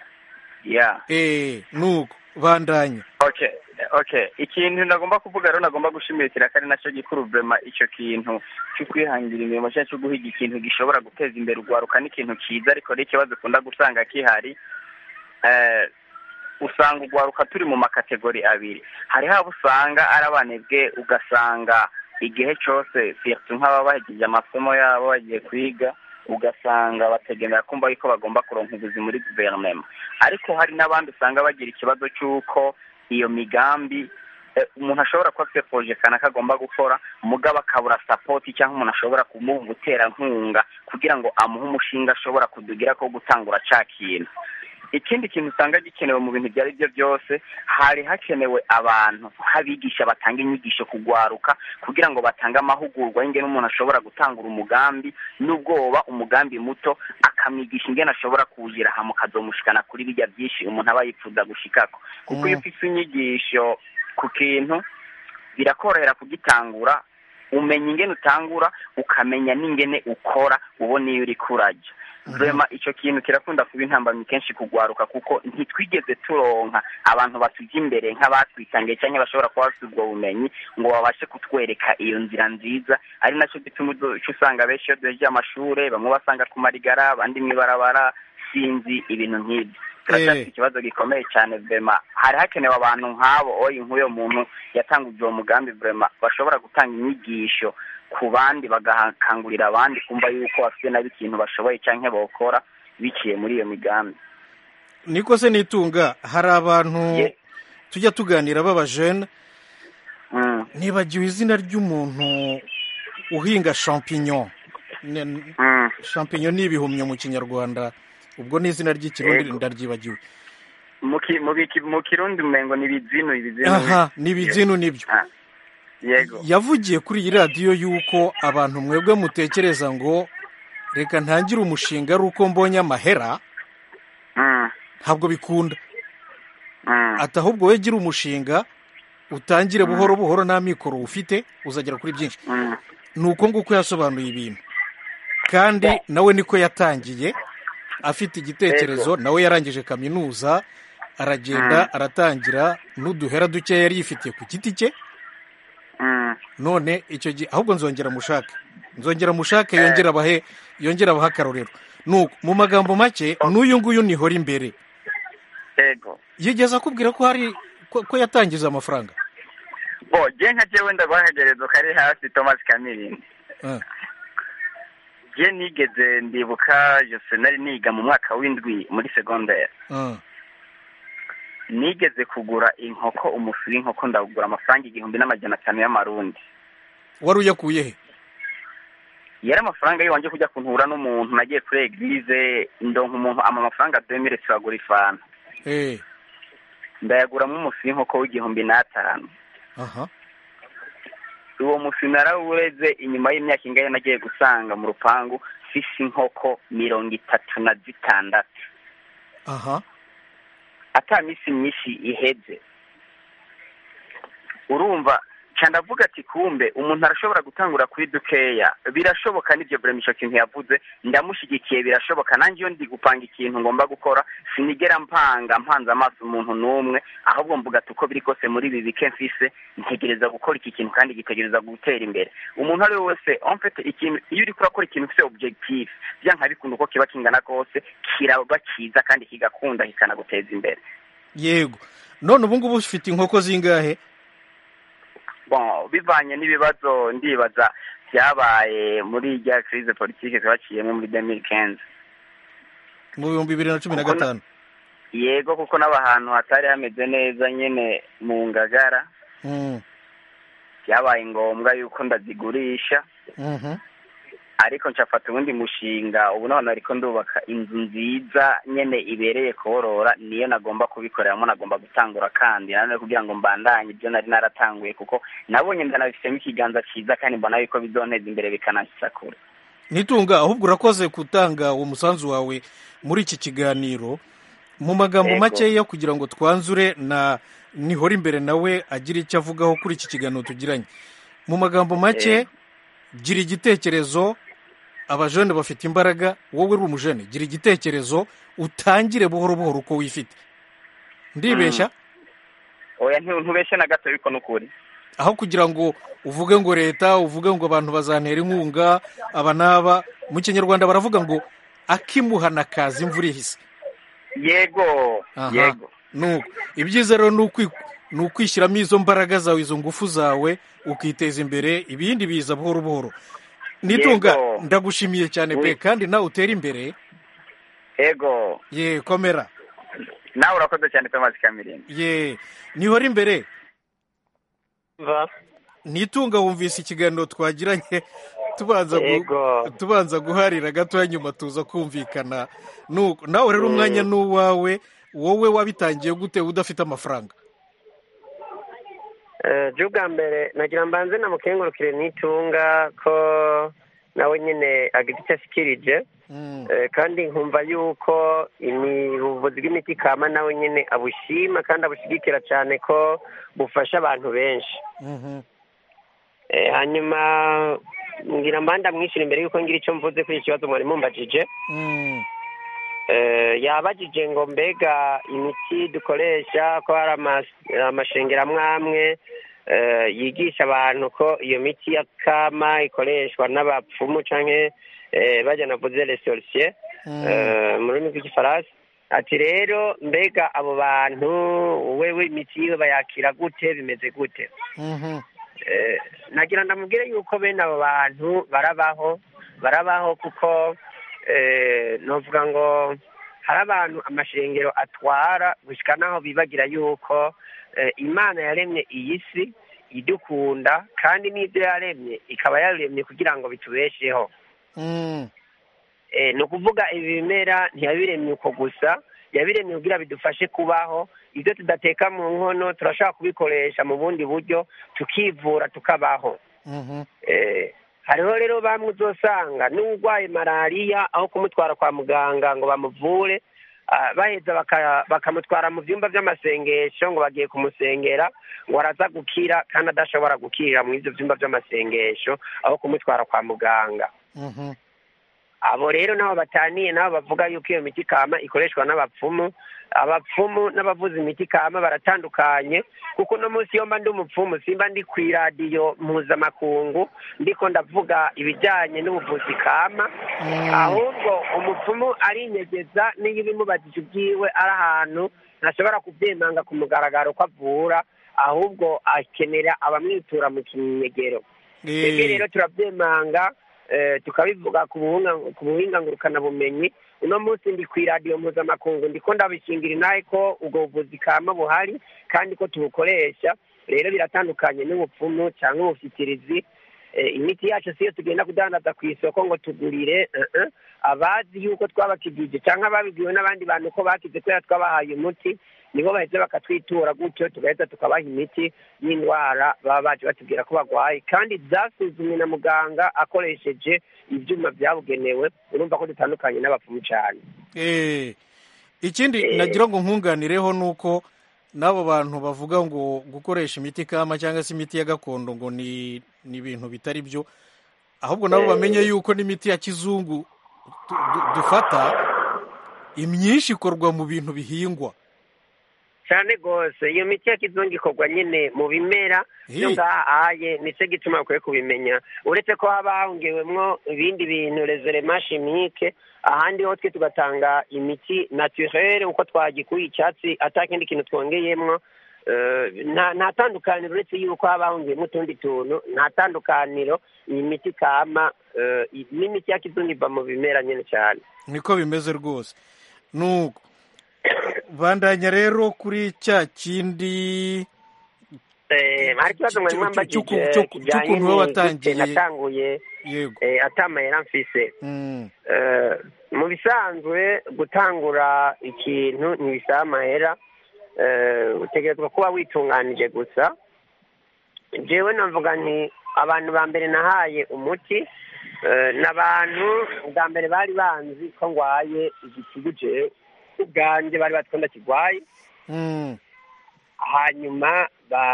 yeah eh nuko bandanya okay okay ikintu nagomba kuvuga rero nagomba gushimikira ko ari nacyo gikuru vrema icyo kintu cyo kwihangira imirimo cyangwa cyo guhiga ikintu gishobora guteza imbere urwaruka ni ikintu cyiza ariko ni ikibazo ukunda gusanga kihari eh, usanga urwaruka turi mu makategori abiri hariho abo usanga ari abanebwe ugasanga igihe cyose surtout nk'ababa bahegeje amasomo yabo bagiye kwiga ugasanga bategemera kumva yuko bagomba kuronka ubuzi muri guverinoma ariko hari n'abandi usanga bagira ikibazo cy'uko iyo migambi eh, umuntu ashobora kuba afite poroje kanaka agomba gukora mugabo akabura sapoti cyangwa umuntu ashobora kumuha umuterankunga kugira ngo amuhe umushinga ashobora kudugira ko gutangura ca kintu ikindi kintu usanga gikenewe mu bintu ibyo ari byo byose hari hakenewe abantu nk'abigisha batanga inyigisho kugwaruka kugira ngo batange amahugurwa y'ingene umuntu ashobora gutangura umugambi n'ubwoba umugambi muto akamwigisha ingene ashobora kuwugira hama ukazomushikana kuri bijya byinshi umuntu aba yifuza gushikako kuko iyo Mm. ufise inyigisho ku kintu birakorohera kugitangura umenya ingene utangura ukamenya n'ingene ukora ubona iyo uriko urajya vrema icyo kintu kirakunda kuba intambamyi kenshi kugwaruka kuko ntitwigeze turonka abantu batujya imbere nk'abatwitangiye cyangwa bashobora kuba bafite ubwo bumenyi ngo babashe kutwereka iyo nzira nziza ari nacyo gituma uca usanga benshi iyo duhejeje amashure bamwe basanga ku marigara abandi mw'ibarabara sinzi ibintu nk'ibyo turacyafite Eh. ikibazo gikomeye cyane vrema hari hakenewe abantu nk'abo oyi nk'uyo muntu yatanguje uwo mugambi vrema bashobora gutanga inyigisho ku bandi bagakangurira abandi kumva yuko bafite nabo ikintu bashoboye cyangwa bokora biciye muri iyo migambi niko se nitunga hari abantu Ye- tujya tuganira b'abajene Mm, nibagiwe izina ry'umuntu uhinga champignon Ne- mm. champignon ni ibihumyo mu kinyarwanda ubwo ni izina ry'ikirundi Yego. ndaryibagiwe mu ki- mu biki- mu kirundi umengo ni ibizinu ibizinu aha ni ibizinu nibyo Ah, yego yavugiye kuri iyi radiyo yuko abantu mwebwe mutekereza ngo reka ntangire umushinga ari uko mbonye amahera Mm, ntabwo bikunda mm. ati ahubwo we gira umushinga utangire buhoro buhoro nta mikoro ufite uzagera kuri byinshi Mm. ni uko nguko yasobanuye ibintu kandi nawe niko yatangiye afite igitekerezo nawe yarangije kaminuza aragenda aratangira n'uduhera duke yari yifitiye ku giti cye Mm. none icyo gihe ahubwo nzongera mushake nzongera mushake yongera abahe yongera abahe akarorero nuko mu magambo make n'uyu nguyu nihora imbere yego yigeze akubwira ko hari ko, ko yatangiza amafaranga bo je nka jewe ndaguhagerezo kari hasi thomas kamirindi Ah, je nigeze ndibuka jose nari niga mu mwaka w'indwi muri secondaire ah, nigeze kugura inkoko umufi w'inkoko ndawugura amafaranga igihumbi n'amajana atanu y'amarundi wari uyakuye he yari amafaranga yiwanje kujya kuntura n'umuntu nagiye kuri eglise ndonka umuntu ama amafaranga demire turagura ifanta Eh, ndayaguramo umufi w'inkoko w'igihumbi n'atanu aha uwo mufi narawureze inyuma y'imyaka ingahe nagiye gusanga mu rupangu fise inkoko mirongo itatu na zitandatu aha ata minsi myinshi iheze urumva ca ndavuga ati kumbe umuntu arashobora gutangura kuri dukeya birashoboka n'ibyo burema ico kintu yavuze ndamushigikiye birashoboka nanjye iyo ndi gupanga ikintu ngomba gukora sinigera mpanga mpanze amaso umuntu n'umwe ahubwo mvuga ati uko biri kose muri ibi bike mfise ntegereza gukora iki kintu kandi gitegereza gutera imbere umuntu ari we wese en fait ikintu iyo uriko urakora ikintu ufise objectif vyanka bikunda uko kiba kingana kose kiraba cyiza kandi kigakunda kikanaguteza imbere yego none ubu ngubu ufite inkoko zingahe bon bivanye n'ibibazo ndibaza byabaye muri rya crise politique twaciyemo muri 2015 mu bihumbi bibiri na cumi na Kuko na- gatanu yego kuko n'abahantu hatari hameze neza nyene mu ngagara Mm, byabaye ngombwa yuko ndazigurisha mhm. ariko ncafata ubundi mushinga ubu none ariko ndubaka inzu nziza nyene ibereye korora niyo nagomba kubikoreramo nagomba gutangura kandi nanone kugira ngo mbandanye ibyo nari naratanguye kuko nabonye ndanabifitemo ikiganza cyiza kandi mbona yuko bizonteza imbere bikananshitsa kure nitunga ahubwo urakoze gutanga uwo musanzu wawe muri iki kiganiro mu magambo Yego. makeya kugira ngo twanzure na nihora imbere nawe agira icyo avugaho kuri iki kiganiro tugiranye mu magambo make Yego. gira igitekerezo abajene bafite imbaraga wowe uri umujene gira igitekerezo utangire buhoro buhoro uko wifite ndibeshya oya ntu- ntubeshe na gato yuko n'ukuri aho kugira ngo uvuge ngo leta uvuge ngo abantu bazantera inkunga aba n'aba mu kinyarwanda baravuga ngo akimuhana kaza imvura ihise yego Aha. yego nuko ibyiza rero ni ukwi- ni ukwishyiramo izo mbaraga zawe izo ngufu zawe ukiteza imbere ibindi biza buhoro buhoro nitunga Yego. ndagushimiye cyane pe Oui. kandi nawe utera imbere yego ye komera nawe urakoze cyane thomas kamirindi ye nihora imbere va nitunga wumvise ikiganiro twagiranye tubanza gu- Yego. tubanza guharira gatoya nyuma tuza kumvikana nuko nawe rero umwanya ni uwawe wowe wabitangiye gute udafite amafaranga Eh, je ubwa mbere nagira mbanze namukengurukire n'itunga ko nawe nyine agize icyo ashikirije Mm, Eh, kandi nkumva yuko imi- ubuvuzi bw'imiti kama nawe nyine abushima kandi abushigikira cyane ko bufasha abantu benshi mhm. Eh, hanyuma ngira mbanda mwishura imbere yuko ngira icyo mvuze kuri iki kibazo mwari mumbajije Mm, Eh, yabajije ngo mbega imiti dukoresha ko hari amas- amashengero amwe amwe eh, yigisha abantu ko iyo miti ya kama ikoreshwa n'abapfumu canke eh, bajya navuze les sorciers mm. eh, mu rurimi rw'igifaransa ati rero mbega abo bantu wewe imiti yiwe bayakira gute bimeze gute Mhm. Eh, nagira ndamubwire yuko bene abo bantu barabaho barabaho kuko eh, novuga ngo hari abantu amashengero atwara gushika naho bibagira yuko eh, imana yaremye iyi si idukunda kandi n'ibyo yaremye ikaba yaremye kugira ngo bitubesheho Mm, Eh, ni ukuvuga ibi bimera ntiyabiremye uko gusa yabiremye kugira bidufashe kubaho ibyo tudateka mu nkono turashobora kubikoresha mu bundi buryo tukivura tukabaho mhm. Eh, hariho rero bamwe uzosanga n'urwaye malariya aho kumutwara kwa muganga ngo bamuvure ah, baheza baka- bakamutwara mu byumba by'amasengesho ngo bagiye kumusengera ngo araza gukira kandi adashobora gukirira mu ibyo byumba by'amasengesho aho kumutwara kwa muganga Mhm. abo rero nabo bataniye nabo bavuga yuko iyo miti kama ikoreshwa n'abapfumu abapfumu n'abavuza imiti kama baratandukanye kuko uno munsi iyo mba ndi umupfumu simba ndi ku iradiyo mpuzamakungu ndiko ndavuga ibijyanye n'ubuvuzi kama Mm. ahubwo umupfumu arinyegeza n'iyo ibimubajije ubwiwe ari ahantu ntashobora kubyemanga ku mugaragaro ko avura ahubwo akenera abamwitura mu kinyegero twebwe Eh, rero turabyemanga eh, tukabivuga ku buhunga- ku buhinga ngurukanabumenyi uno munsi ndi ku iradiyo mpuzamakungu ndiko ndabishingira inahe ko ubwo buvuzi kama buhari kandi ko tubukoresha rero biratandukanye n'ubupfumu cyangwa ubufitirizi Eh, imiti yacu siyo tugenda kudandaza ku isoko ngo tugurire eh, eh. abazi yuko twabakijije cyangwa ababibwiwe n'abandi bantu ko bakize kubera twabahaye umuti nibo baheze bakatwitura gutyo tugahita tukabaha imiti y'indwara baba baje batubwira ko barwaye kandi zasuzumwe na muganga akoresheje ibyuma byabugenewe urumva ko dutandukanye n'abapfumu cyane eh. ikindi Eh. nagira ngo nkunganireho ni uko n'abo bantu bavuga ngo gukoresha imiti kama cyangwa se imiti ya gakondo ngo ni ni ibintu bitari byo ahubwo nabo Eh. bamenye yuko n'imiti ya kizungu du- du- dufata imyinshi ikorwa mu bintu bihingwa cyane rwose iyo miti ya kizungu ikorwa nyine mu bimera byo Hi. ngaha aye nicyo gituma bakwiye kubimenya uretse ko haba hongewemwo ibindi bintu rezerema chimique ahandi ho twe tugatanga imiti naturelle uko twagikuye icyatsi atakindi kintu twongeyemwo Eh, nta nta tandukaniro uretse yuko haba hongeyemo utundi tuntu nta tandukaniro iyi miti kama eh, i- n'imiti ya kizungu iva mu bimera nyine cyane niko bimeze rwose nuko bandanya rero kuri cya kindi Eh, hari ikibazo mwari Cyo- mwambagije cyo- cyo- kijanye cy'ukuntu wowe n'igute watangiye. natanguye yego eh, atamayera mfise Mm, Eh, mu bisanzwe gutangura ikintu ntibisaba amahera Eh, utegerezwa kuba witunganije gusa jewe navuga nti abantu ba mbere nahaye umuti eh, ni abantu bwa mbere bari banzi ko ngwaye igitigu jewe ubwanjye bari bazi ko ndakigwaye mm, hanyuma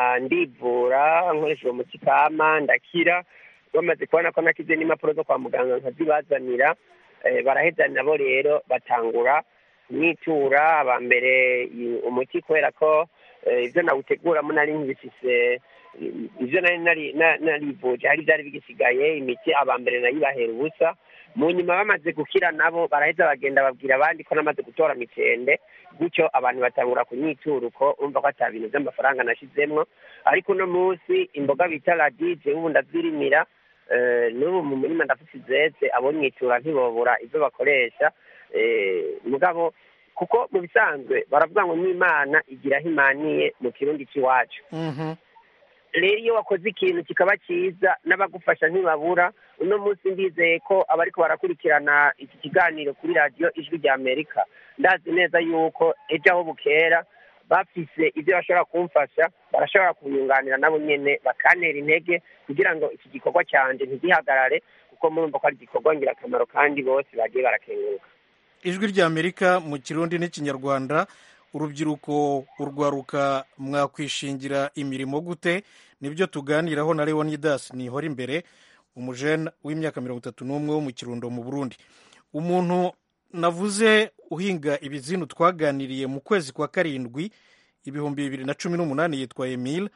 bandivura nkoresheje umuti kama ndakira bamaze kubona ko nakize n'impapuro zo kwa muganga nkazibazanira eh, baraheza nabo rero batangura kumwitura aba mbere i- umuti kubera ko eh, ibyo nawuteguramo nari nkibifise ibyo nari nari- na- narivuje hari byari bigisigaye imiti aba mbere nayibahera ubusa mu nyuma bamaze gukira nabo baraheza bagenda babwira abandi ko namaze gutora mitende gutyo abantu batangura kunyitura uko umva ko ata bintu by'amafaranga nashizemwo ariko uno munsi imboga bita radije ubu ndazirimira eh, n'ubu mu murima ndafite izeze abonyitura ntibobura ibyo bakoresha eh, mugabo kuko mu bisanzwe baravuga ngo n'imana igira aho imaniye mu kirundi cy'iwacu mhm. rero iyo wakoze ikintu kikaba cyiza n'abagufasha ntibabura uno munsi ndizeye ko abariko barakurikirana iki kiganiro kuri radiyo ijwi rya amerika ndazi neza yuko ejo aho bukera bafise ibyo bashobora kumfasha barashobora kunyunganira nabo nyene bakantera intege kugira ngo iki gikorwa cyanje ntigihagarare kuko murumva ko ari igikorwa ngirakamaro kandi bose bagiye barakenguruka ijwi ry'amerika mu kirundi n'ikinyarwanda urubyiruko urwaruka mwakwishingira imirimo gute nibyo tuganiraho na leonidas nihora imbere umujene w'imyaka mirongo itatu n'umwe wo mu kirundo mu burundi umuntu navuze uhinga ibizinu twaganiriye mu kwezi kwa karindwi ibihumbi bibiri na cumi n'umunani yitwa emile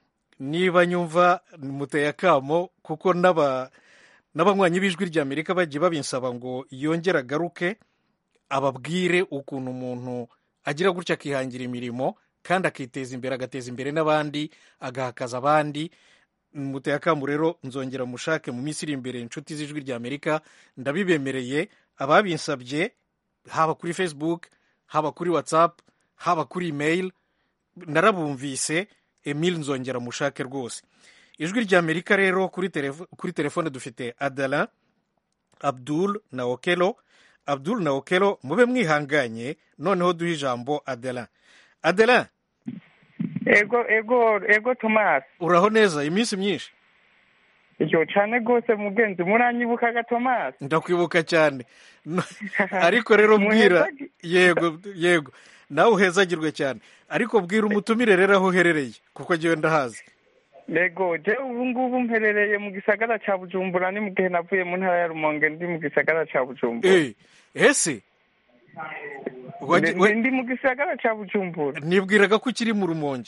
niba nyumva muteye akamo kuko n'aba n'abanywanyi b'ijwi ry'amerika bagiye babinsaba ngo yongere agaruke ababwire ukuntu umuntu agira gutya akihangira imirimo kandi akiteza imbere agateza imbere n'abandi agahakaza abandi muteye akamu rero nzongera mushake mu minsi iri imbere inshuti z'ijwi ry'amerika ndabibemereye ababinsabye haba kuri facebook haba kuri whatsapp haba kuri email narabumvise emile nzongera mushake rwose ijwi ry'amerika rero kuri telefo- kuri telefone dufite adala abdul na okelo abdul na okelo mube mwihanganye noneho duhe ijambo adela adela ego ego ego tomasi uraho neza iminsi myinshi iyo cyane rwose mugenzi muranyibukaga tomasi ndakwibuka cyane No- ariko rero mbwira Muhezagi- yego yego nawe uhezagirwe cyane ariko bwira umutumire rero aho uherereye kuko ngewe ndahazi ego je ubu ngubu mperereye mu gisagara ca bujumbura ni mu gihe navuye mu ntara ya rumonge ndi mu gisagara ca bujumbura Eh, ese Wagi- Ndi- we- ndi mu gisagara ca bujumbura nibwiraga ko ukiri mu rumonge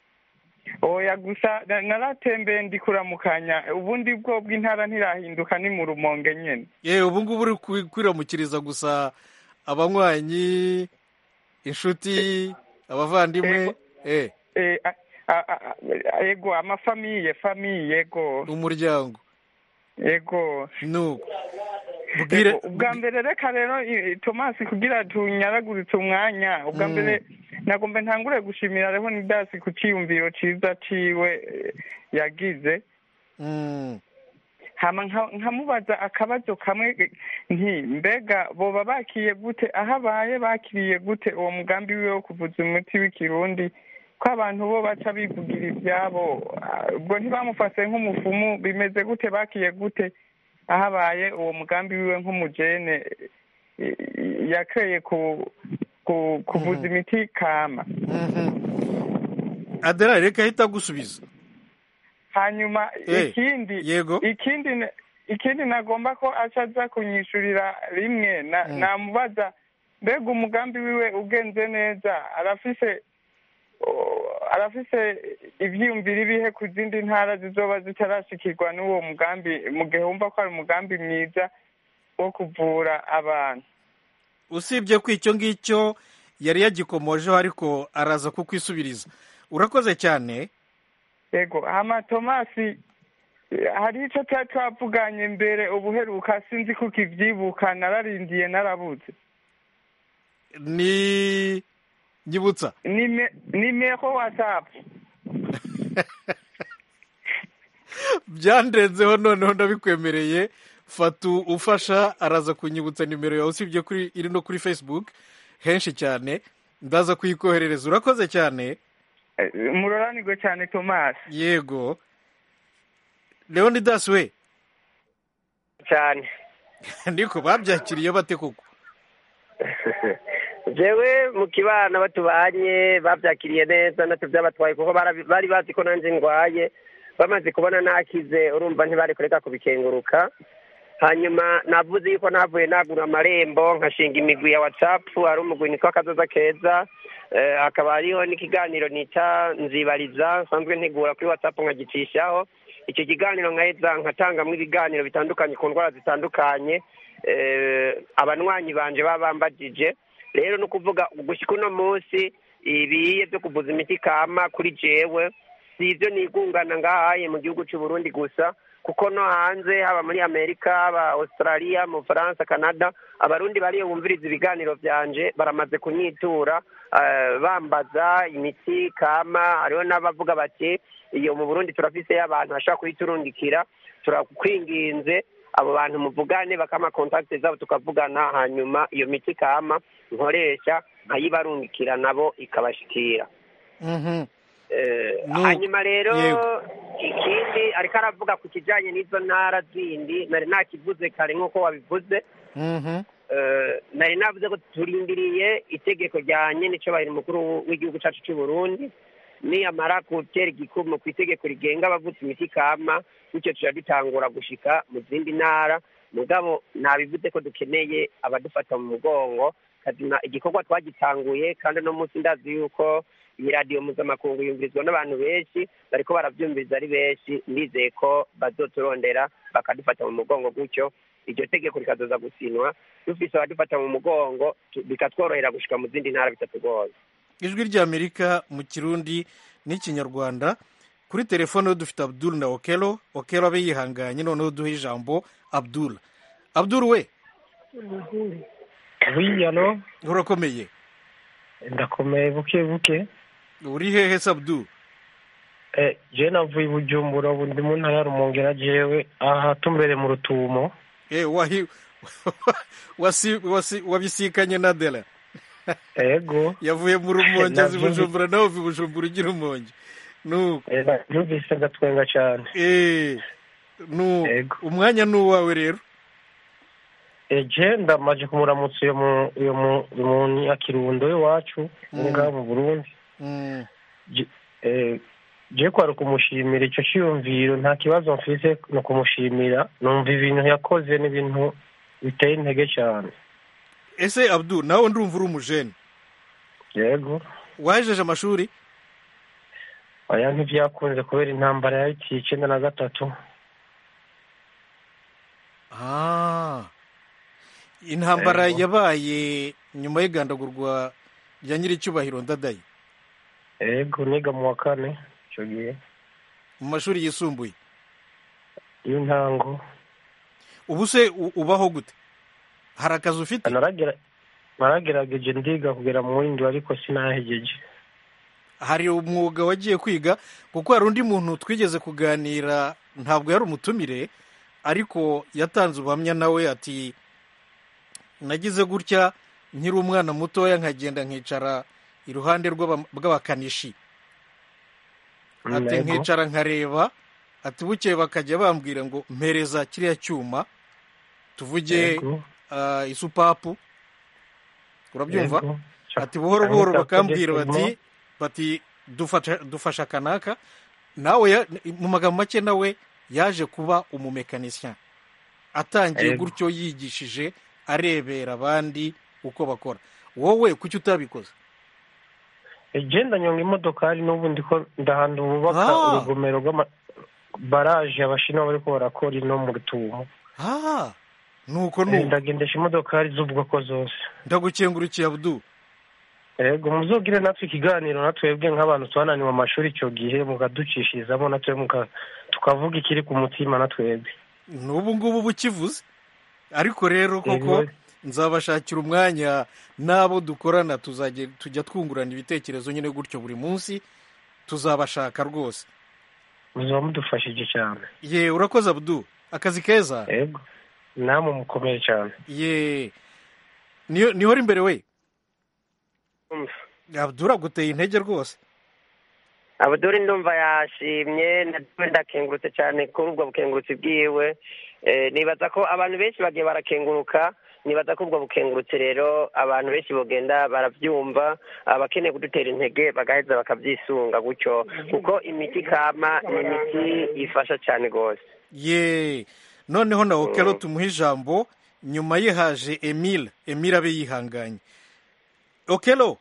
oya gusa na- naratembeye ndi kuramukanya ubundi bwo bw'intara ntirahinduka ni mu rumonge nyene yewe ubu ngubu uri kwi- kwiramukiriza gusa abanywanyi inshuti abavandimwe eh Eh, a- a- a- a- ego amafamiye famiye ego umuryango ego nuko bwire Ego, ubwa mbere reka rero i- tomasi kugira tunyaraguritse umwanya ubwa Mm. mbere nagomba ntangure gushimira reho nidasi ku ciyumviro ciza ciwe eh, yagize Mm, hama nka- nkamubaza akabazo kamwe eh, nti mbega boba bakiye gute aho abaye bakiriye gute uwo mugambi wiwe wo kuvuza umuti w'ikirundi ko abantu bo baca bivugira ivyabo ah, ubwo ntibamufase nk'umufumu bimeze gute bakiye gute aho abaye uwo mugambi wiwe nk'umujene eh, eh, yakreye ku ku- kuvuza imiti kama mhm. adela reka ahita agusubiza hanyuma Eh, ikindi yego. ikindi na- ikindi nagomba ko aca aza kunyishurira rimwe na- Mm. namubaza mbega umugambi wiwe ugenze neza arafise o- arafise ivyiyumviro ibihe ku zindi ntara zizoba zitarashikirwa n'uwo mugambi mu gihe wumva ko ari umugambi mwiza wo kuvura abantu usibye ko icyo ngicyo yari yagikomojeho ariko araza kukwisubiriza urakoze cyane yego hama tomasi eh, hari ico twari twavuganye mbere ubuheruka sinzi ko ukivyibuka nararindiye narabuze ni nyibutsa Nime- nimero whatsapp byandenzeho noneho ndabikwemereye fatu ufasha araza kunyibutsa nimero yawe usibye kuri iri no kuri facebook henshi cyane ndaza kuyikoherereza urakoze cyane Eh, muroranirwe cyane tomasi yego leonidas we cyane niko babyakiriye bate koko jewe mu kibana batubanye babyakiriye neza natwe byabatwaye kuko barabi- bari bazi ko nanjye ndwaye bamaze kubona nakize urumva ntibari kureka kubikenguruka hanyuma navuze yuko navuye nagura amarembo nkashinga imigwi ya watsapu hari umugwi nitwa akazoza keza eh, hakaba hariho n'ikiganiro nita nzibariza nsanzwe ntegura kuri watsapu nkagicishaho icyo kiganiro nkaheza nkatangamo ibiganiro bitandukanye ku ndwara zitandukanye eh, abanywanyi banje baba bambajije rero ni ukuvuga gushyika uno munsi ibiye byo kuvuza imiti kama kuri jewe si ibyo nigungana ngahaye mu gihugu cy'u Burundi gusa kuko no hanze haba muri amerika haba australia mu faransa canada abarundi bariyo bumviriza ibiganiro byanje baramaze kunyitura eh, bambaza imiti kama hariho n'abavuga bati iyo mu burundi turafise abantu bashobora kuyiturungikira turakwinginze abo bantu muvugane bakama kontakiti zabo tukavugana hanyuma iyo miti kama nkoresha nkayibarungikira nabo ikabashikira Mhm. Eh, Nu- hanyuma rero yego. ikindi ariko aravuga ku kijanye n'izo ntara zindi nari nakivuze kare nk'uko wabivuze Mhm. Eh, nari navuze ko turindiriye itegeko rya nyenicobahiro mukuru w'igihugu cyacu cy'u Burundi niyamara gutera igikumu ku itegeko rigenga abavutse imiti kama bityo tuja dutangura gushika mu zindi ntara mugabo nabivuze ko dukeneye abadufata mu mugongo kazima igikorwa twagitanguye kandi uno munsi ndazi yuko iyi radiyo mpuzamakungu yumvirizwa n'abantu benshi bariko baravyumviriza ari benshi ndizeye ko bazoturondera bakadufata mu mugongo gutyo iryo tegeko rikazoza gusinwa dufise abadufata mu mugongo tu- bikatworohera gushika mu zindi ntara bitatugoye ijwi ry'amerika mu kirundi n'ikinyarwanda kuri telefone dufite abdul na okelo okelo abe yihanganye noneho duhe ijambo abdul abdul we wiyano urakomeye ndakomeye buke buke uri hehe se abdul Eh, je navuye i bujumbura ubu ndi mu ntara ya rumonge na jewe aha tumbere mu rutumo Eh, wahi wasi- wasi- wabisikanye na dela ego yavuye mu rumonge azi Navyo- bujumbura nawe uva i bujumbura ugira umonge nuko Eh, numvise ndatwenga cyane Eh, nu Ego. umwanya ni uwawe rero Eh, je ndamaje kumuramutsa uyo mu uyo mu uyo mu nyakirundo iwacu Mm. ngaha mu burundi Mm, Je- eh, je kwari ukumushimira ico ciyumviro nta kibazo mfise ni ukumushimira numva ibintu yakoze n'ibintu biteye intege cyane ese abdul nawe ndumva uri umujene yego wahejeje amashuri oya ntivyakunze kubera intambara yahitiye icenda na gatatu Ah. intambara Ego. yabaye nyuma y'igandagurwa rya nyiricyubahiro ndadaye ego niga mu wa kane ico gihe mu mashuri yisumbuye y'intango ubu se u- ubaho gute hari akazi ufite naragera naragerageje ndiga kugera mu windi ariko sinahegeje hari umwuga wagiye kwiga kuko hari undi muntu twigeze kuganira ntabwo yari umutumire ariko yatanze ubuhamya nawe ati nagize gutya nkiri umwana mutoya nkagenda nkicara iruhande rw'aba- bw'abakanishi ati Ego. nkicara nkareba ati bukeye bakajya bambwira ngo mpereza kiriya cyuma tuvuge Ego. ah, isupapu urabyumva Ego. ati buhoro buhoro Ahita bakambwira kugeza bati bati dufasha dufasha akanaka nawe ya- mu magambo make nawe yaje kuba umumekanisien atangiye Ego. gutyo yigishije arebera abandi uko bakora wowe kuki utabikoze igenda nyonga imodokari n'ubu ndiko ndahantu bubaka Ah. urugomero rw'ama baraje abashinwa bariko barakora ino mu rutumo ah nuko Eh, nuko ndagendesha imodokari z'ubwoko zose ndagukengurukiye abdu ego muzogire natwe ikiganiro natwebwe nk'abantu twananiwe amashuri icyo gihe mukaducishirizamo natwe muka tukavuga ikiri ku mutima natwebwe n'ubu ngubu bukivuze ariko rero koko Ego. nzabashakira umwanya n'abo dukorana tuzajya tujya twungurana ibitekerezo nyine gutyo buri munsi tuzabashaka rwose muzaba mudufashije cyane ye urakoze abudu akazi keza yego namwe mukomeye cyane ye niyo niho imbere we abudu uraguteye intege rwose abuduri ndumva yashimye nawe ndakengurutse cyane kuri ubwo bukengurutsi bwiwe Eh, nibaza ko abantu benshi bagiye barakenguruka nibaza ko ubwo bukengurutse rero abantu benshi bogenda barabyumva abakeneye kudutera intege bagaheza bakabyisunga gutyo kuko imiti kama ni imiti ifasha cyane rwose ye noneho na okelo tumuha ijambo nyuma ye haje emile emile abe yihanganye okelo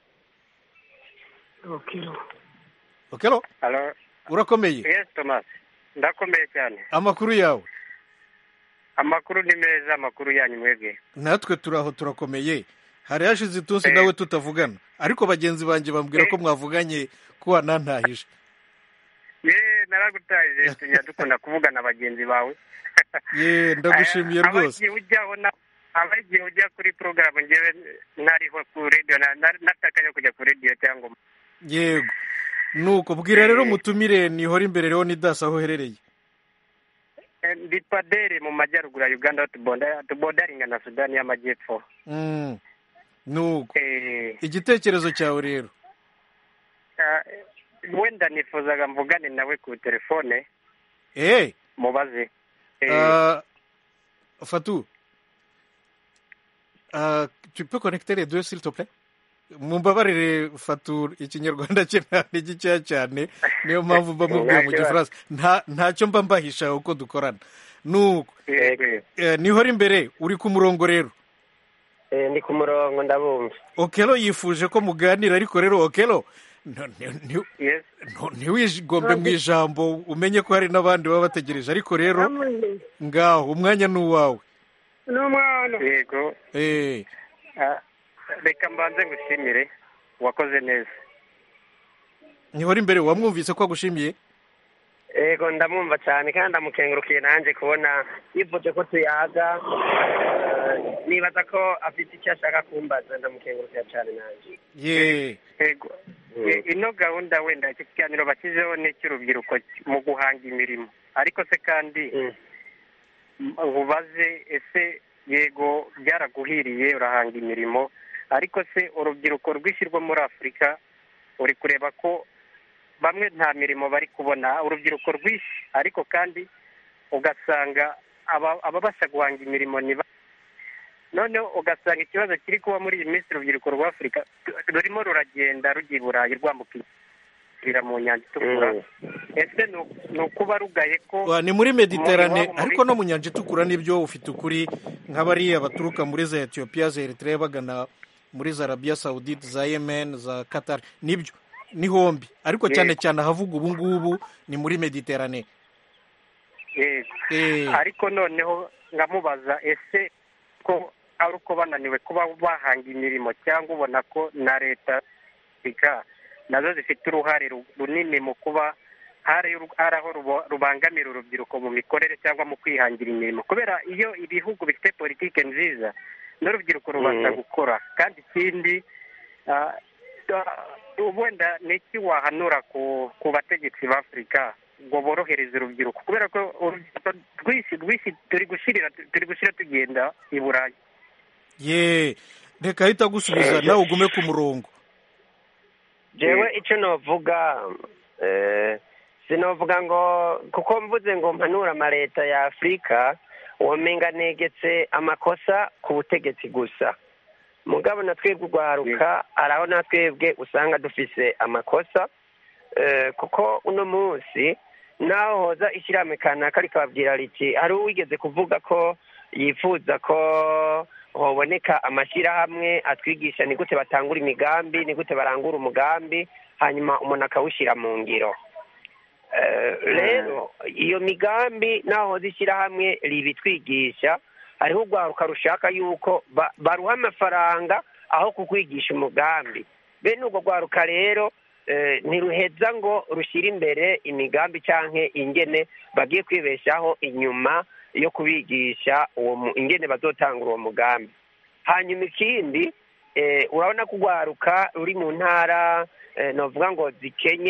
okelo Hello. urakomeye Yes, Thomas. Ndakomeye cyane. amakuru yawe Amakuru ni meza, amakuru yanyu mwebwe. natwe turi aho turakomeye hari hashize itunsi nawe tutavugana ariko bagenzi banjye bambwira ko mwavuganye ko wanantahije Ye, naragutaje tunya dukunda kuvugana bagenzi bawe. ye ndagushimiye Aba- rwose abagiye ujyaho na aba igihe ujya kuri porogaramu ngewe nariho ku radiyo na- na- natakanya kujya ku radiyo cyangwa yego nuko bwira rero mutumire nihora imbere rero nidasi aho uherereye Eh, ndi padere mu majyaruguru ya uganda tubonda- tubodaringa na sudani y'amajyepfo Mm, nuko Eh, igitekerezo cyawe rero ah, wenda nifuzaga mvugane nawe ku telefone eh mubaze Eh, ah, Fatou ah, tu peux connecter les deux s'il te plaît mumbabarire Fatou ikinyarwanda cye nta ni gikeya cyane niyo mpamvu mba mubwiye mu Nta kibazo. gifaransa nta ntacyo mba mbahisha uko dukorana nuko yego, yego. eh, nihora imbere uri ku murongo rero Eh, ndi ku murongo ndabumva okelo yifuje ko muganira ariko rero okelo nto- nti- nti- Yes. nto- ntiwigombe mu ijambo umenye ko hari n'abandi baba bategereje ariko rero ngaho umwanya ni uwawe yego Eh, Ah, reka mbanze ngushimire wakoze neza nihora imbere wamwumvise ko agushimiye yego ndamwumva cyane kandi ndamukengurukiye nanjye kubona yivuje ko tuyaga Eh, nibaza ko afite icyo ashaka kumbaza ndamukengurukiye cyane nanjye ye yego Eh, ino gahunda wenda iki kiganiro bashyizeho ni icy'urubyiruko mu guhanga imirimo ariko se kandi ubaze ese yego byaraguhiriye urahanga imirimo ariko se urubyiruko rwishyirwa muri afurika uri kureba ko bamwe nta mirimo bari kubona urubyiruko rwinshi ariko kandi ugasanga aba- ababasha guhanga imirimo ni ba- noneho ugasanga ikibazo kiri kuba muri iyi minsi urubyiruko rwa afurika rurimo ruragenda rujya i burayi rwambukira mu nyanja itukura ese ni u- ni ukuba rugaye ko Wa, ni muri mediterane iwabo muri- ariko no mu nyanja itukura nibyo ufite ukuri nk'abariya baturuka muri za etiyopiya za eritrea bagana muri za arabiya sawudite za yemen za qatar nibyo ni hombi ariko cyane Yego. cyane ahavuga ubu ngubu ni muri mediterane yego Eh. ariko noneho ngamubaza ese ko ari uko bananiwe kuba bahanga imirimo cyangwa ubona ko na leta afurika nazo zifite uruhare ru- runini mu kuba hari uru- hari aho rubo- rubangamira urubyiruko mu mikorere cyangwa mu kwihangira imirimo kubera iyo ibihugu bifite politiki nziza n'urubyiruko rubasha Mm. gukora kandi ikindi ah, ah, wenda ni iki wahanura ku ku bategetsi ba afurika ngo borohereze urubyiruko kubera ko urubyiruko rwinshi rwinshi turi gushirira turi gushira tugenda i burayi ye reka ahita agusubiza nawe ugume ku murongo jewe icyo novuga eh, sinovuga ngo kuko mvuze ngo mpanura amaleta ya afurika womenga negetse amakosa ku butegetsi gusa mugabo na twebwe urwaruka hari aho na twebwe usanga dufise amakosa eh, kuko uno munsi naho hoza ishyirahamwe kanaka rikababwira riti hari uwigeze kuvuga ko yifuza ko hoboneka amashyirahamwe atwigisha ni gute batangura imigambi ni gute barangura umugambi hanyuma umuntu akawushyira mu ngiro Eh, rero iyo migambi naho hoza ishyirahamwe ribitwigisha hariho urwaruka rushaka yuko ba- baruha amafaranga aho kukwigisha umugambi bene urwo rwaruka rero eh, ntiruheza ngo rushyire imbere imigambi cyangwa ingene bagiye kwibeshaho inyuma yo kubigisha uwo mu- ingene bazotangura uwo mugambi hanyuma ikindi eh, urabona ko urwaruka ruri mu ntara eh, novuga ngo zikenye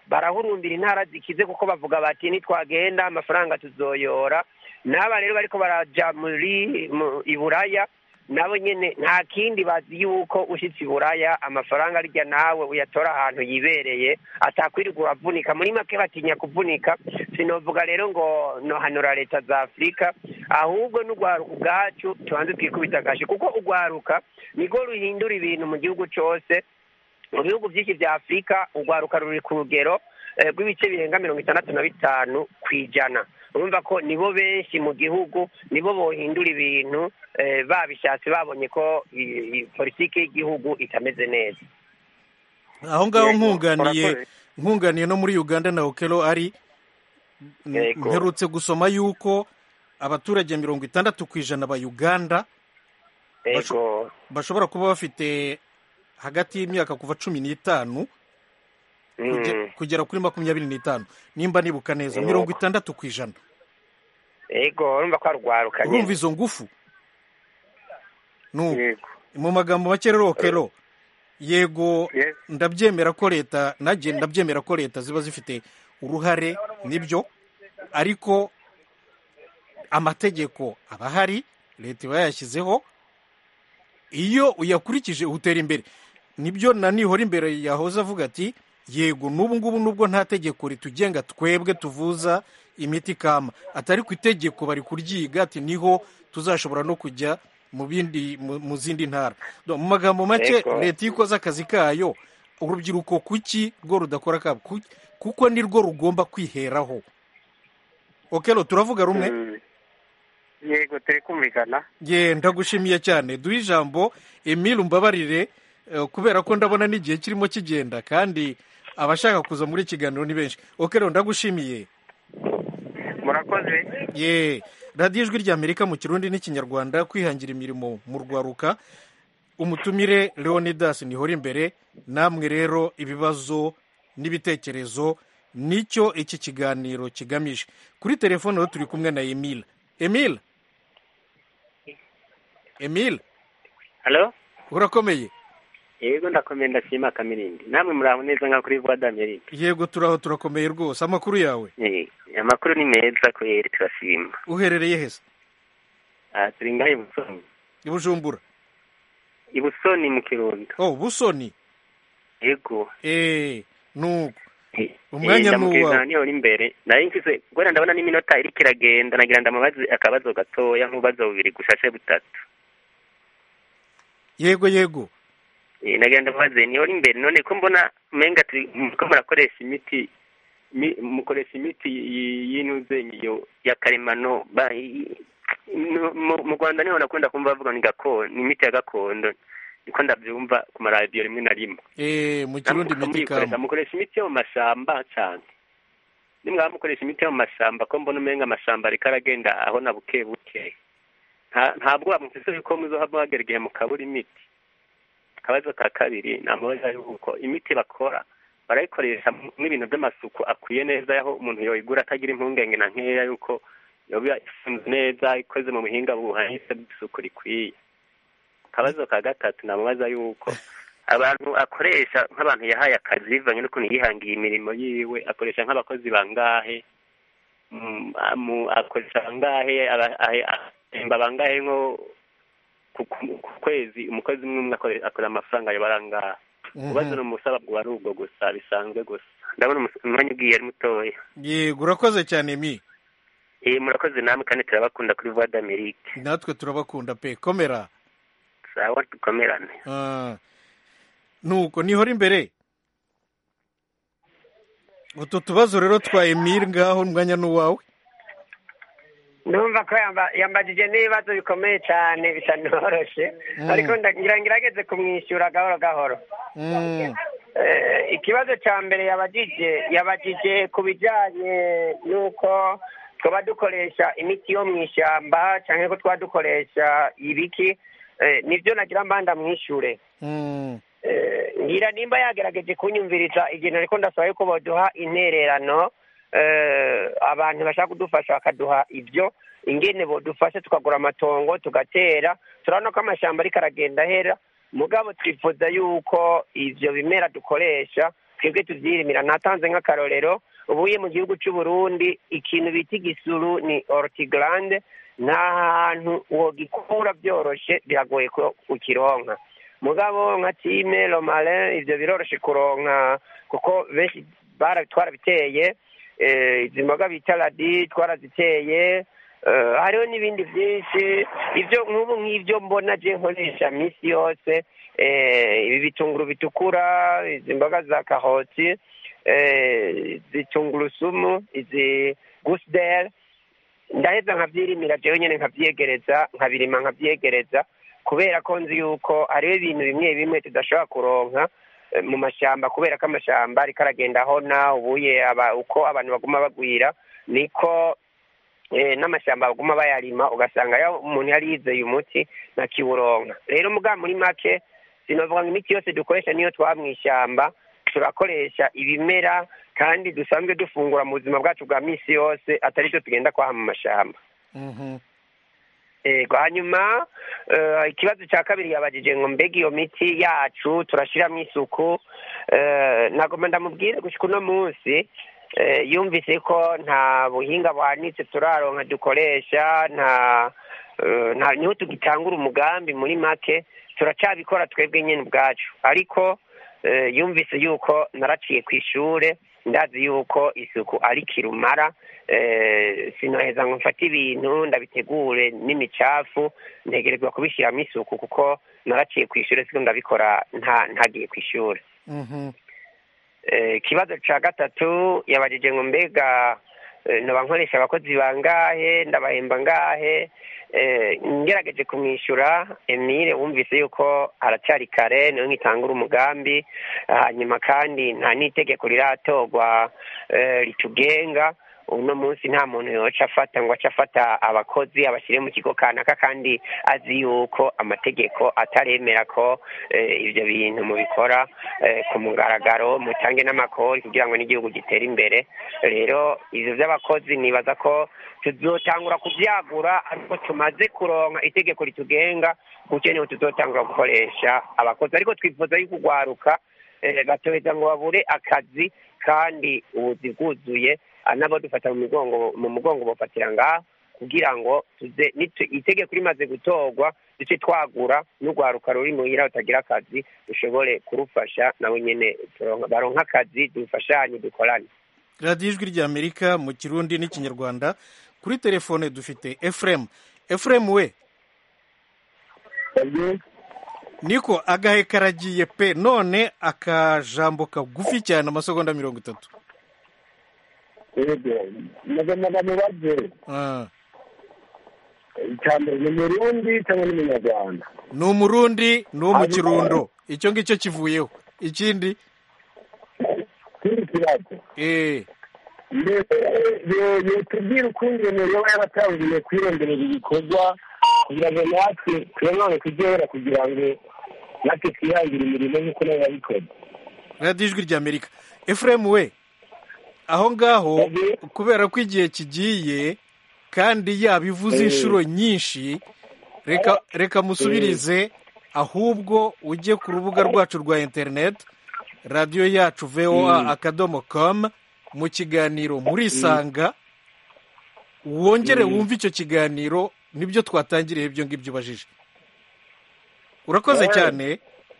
barahurumbira intara zikize kuko bavuga bati nitwagenda amafaranga tuzoyora n'aba rero bariko baraja muri mu- i buraya nabo nyene nta kindi bazi yuko ushitse i buraya amafaranga arya nawe uyatora ahantu yibereye atakwirirwa uravunika muri make batinya kuvunika sinovuga rero ngo nohanura leta za afurika ahubwo n'urwaruka ubwacu tubanze twikubita agashi kuko urwaruka nirwo ruhindura ibintu mu gihugu cose mu bihugu byinshi vya afurika urwaruka ruri ku rugero eh, rw'ibice birenga mirongo itandatu na bitanu ku ijana urumva ko nibo benshi mu gihugu nibo bohindura ibintu eh, babishatse babonye ko i- i- politiki y'igihugu itameze neza aho ngaho Yego, nkunganiye urakoze. nkunganiye no muri uganda na okelo ari n- Yego. mperutse gusoma yuko abaturage mirongo itandatu ku ijana ba uganda basho- ego bashobora kuba bafite hagati y'imyaka kuva cumi n'itanu kuge- Mm. kugera kuri makumyabiri n'itanu nimba nibuka neza Yego. mirongo itandatu ku ijana ego urumva ko arwaruka urumva nyene izo ngufu nuko yego mu magambo make rero okelo yego Yes. ndabyemera ko leta nanjye ndabyemera ko leta ziba zifite uruhare nibyo ariko amategeko aba ahari leta iba yayashyizeho iyo uyakurikije utera imbere nibyo na nihora imbere yahoze avuga ati yego n'ubu ngubu nubwo nta tegeko ritugenga twebwe tuvuza imiti kama atari ku itegeko bari kuryiga ati niho tuzashobora no kujya mu bindi mu mu zindi ntara Do, mu magambo make Ego. leta iyo ikoze akazi kayo urubyiruko kuki rwo rudakora kabo Ku- kuko nirwo rugomba kwiheraho okelo turavuga rumwe Mm. yego turi kumvikana ye ndagushimiye cyane duhe ijambo emile umbabarire eh, kubera ko ndabona n'igihe kirimo kigenda kandi abashaka kuza muri iki kiganiro ni benshi okelo ndagushimiye murakoze ye radiyo ijwi ry'amerika mu kirundi n'ikinyarwanda kwihangira imirimo mu rwaruka umutumire leonidas nihora imbere namwe rero ibibazo n'ibitekerezo nicyo iki kiganiro kigamije kuri telefone rero turi kumwe na emile emile emile halo urakomeye yego ndakomeye ndashima kamirindi namwe muraho neza nka kuri voix d'Amerique yego turaho turakomeye rwose amakuru yawe Eh, amakuru ni meza kweri turashima uherereye hese Ah, turi ngaho i busoni i bujumbura i busoni mu kirundo oh busoni yego eee nuko Eh, Umwanya eh, ni ndamubwira uwawe. niho uri imbere nari mfise kubera ndabona n'iminota iriko iragenda nagira ndamubaze akabazo gatoya nk'ububazo bubiri gushashe butatu yego yego Eh, nagira ndamubaze niho uri imbere none ko mbona umenga turi ko murakoresha imiti mi- mukoresha imiti y- y'intuze iyo ya karemano ba- i- mu- mu mu rwanda niho nakunda kumva bavuga ni gakondo ni imiti ya gakondo niko ndabyumva ku maradiyo rimwe na rimwe eee mu kirundi Namwe imiti muyikoresha kama mukoresha imiti yo mu mashamba cyane nimwaba mukoresha imiti yo mu mashamba ko mbona umenga amashamba ariko aragenda aho na buke buke nta ntabwo bamufise yuko muzoha muhagera igihe mukabura imiti akabazo ka kabiri namubaza yuko imiti bakora barayikoresha n'ibintu by'amasuku akwiye neza aho umuntu yoyigura atagira impungenge na nkeya yuko yoba ifunze neza ikoze mu buhinga buhanitse bw'isuku rikwiye akabazo ka gatatu namubaza yuko abantu akoresha nk'abantu yahaye akazi bivanye n'ukuntu yihangiye imirimo yiwe akoresha nk'abakozi bangahe Mm, amu- akoresha bangahe aba- ahe- ahemba bangahe nko ku- ku- ku kwezi umukozi umwe umwe akore- akora amafaranga yabara angahe ubazo ni umusaba bwa ari ubwo gusa bisanzwe gusa ndabona umus- umwanya ugiye ari mutoya yego urakoze cyane mi eh murakoze namwe kandi turabakunda kuri voix d'Amerique natwe turabakunda pe komera sawa dukomerane Ah. nuko nihora imbere utu tubazo rero twa emile ngaho umwanya ni uwawe ndumva ko yamba- yambajije n'ibibazo bikomeye cyane bitanoroshye Mm. ariko ndagira ngerageze kumwishyura gahoro gahoro Mm. Eh, ikibazo cya mbere yabajije yabajije ku bijyanye n'uko twaba dukoresha imiti yo mu ishyamba cyangwa ko twaba dukoresha ibiki Eh, nibyo nagira mbanda mwishyure Mm. Eh, ngira nimba yagerageje kunyumviriza igihe ariko ndasaba yuko baduha intererano eh, abantu bashaka kudufasha bakaduha ibyo ingene bodufasha tukagura amatongo tugatera turabona ko amashyamba ariko aragenda ahera mugabo twifuza yuko ivyo bimera dukoresha twebwe tuvyirimira natanze nk'akarorero ubuye mu gihugu c'u Burundi ikintu bita igisuru ni ortigrande nta hantu wogikura byoroshe biragoye ko ukironka mugabo nka time romarin ivyo biroroshe kuronka kuko benshi bara- twarabiteye eh, izi mboga bita radi twaraziteye eh, hariho n'ibindi byinshi ibyo nk'ubu nk'ibyo mbona je nkoresha minsi yose eh, ibi bitunguru bitukura izi mboga za karoti eh, izi tungurusumu izi gusdel ndaheza nkavyirimira jewe nyene nkavyegereza nkabirima nkavyegereza kubera ko nzi yuko hariho ibintu bimwe bimwe tudashobora kuronka eh, mu mashamba kubera ko amashamba ariko aragenda ahona ubuye aba uko abantu baguma bagwira niko eh, n'amashamba baguma bayarima ugasanga yo umuntu yari yizeye umuti ntakiwuronka rero muga muri make sinovuga ngo imiti yose dukoresha niyo twaba mw'ishyamba turakoresha ibimera kandi dusanzwe dufungura mu buzima bwacu bwa minsi yose atari byo tugenda kwaha mu mashamba Mhm. ego hanyuma eh, ikibazo cya kabiri yabajije ngo mbega iyo miti yacu turashiramo isuku eh, nagomba ndamubwire gushika uno munsi eh, yumvise ko nta buhinga buhanitse turaronka dukoresha nta eh, nta niho tugitangura umugambi muri make turacabikora twebwe nyine ubwacu ariko eh, yumvise yuko naraciye ku ishure ndazi yuko isuku ari kirumara eh, sinoheza ngo mfate ibintu ndabitegure n'imicafu ntegerezwa kubishyiramo isuku kuko naraciye ku ishure siko ndabikora nta ntagiye ku ishure Mhm. Eh, ikibazo ca gatatu yabajije ngo mbega eh, noba nkoresha abakozi bangahe ndabahemba ngahe eh, ngerageje kumwishyura emile wumvise yuko aracyari kare niyo nkitangura umugambi hanyuma kandi nta n'itegeko riratorwa eh, ritugenga uno munsi nta muntu yoca afata ngo ace afata abakozi abashyire mu kigo kanaka kandi azi yuko amategeko ataremera ko eh, ibyo bintu mubikora eh, ku mugaragaro mutange n'amakori kugira ngo n'igihugu gitere imbere rero ivyo vy'abakozi nibaza ko tuzotangura kuvyagura ariko tumaze kuronka itegeko ritugenga gutyo niho tuzotangura gukoresha abakozi ariko twifuza yuko ugwaruka eh, batoheza ngo babure akazi kandi ubuzi bwuzuye ah, nabo dufata mu migongo mu mugongo bofatira ngaha kugira ngo tuze nitu- itegeko rimaze gutorwa duce twagura n'urwaruka ruri muhira rutagira akazi dushobore kurufasha nawe nyene turonka- baronka akazi dufashanye dukorane radiyo ijwi ry'amerika mu kirundi n'ikinyarwanda kuri telefone dufite efuremu efuremu we niko agahe karagiye pe none akajambo kagufi cyane amasegonda mirongo itatu yego nagombaga mubaze Ah, icya mbere ni umurundi cyangwa n'umunyarwanda ni umurundi ni uwo mu Hanyuma- kirundo icyo ngicyo kivuyeho ikindi ikindi kibazo eh mbese yotubwira ukuntu iyo mirimo yaratangiye kwironderera ibikorwa kugira ngo natwe twemane kugera kugira ngo natwe twihangire imirimo nk'uko nayo yabikoze radiyo ijwi ry'amerika efuremu we aho ngaho kubera ko igihe kigiye kandi yabivuze Eh. inshuro nyinshi reka reka musubirize ahubwo ujye ku rubuga rwacu rwa interineti radiyo yacu voa Mm. akadomo komu mu kiganiro murisanga wongere Mm. wumve icyo kiganiro nibyo twatangiriye ibyo ngibyo ubajije urakoze Eh. cyane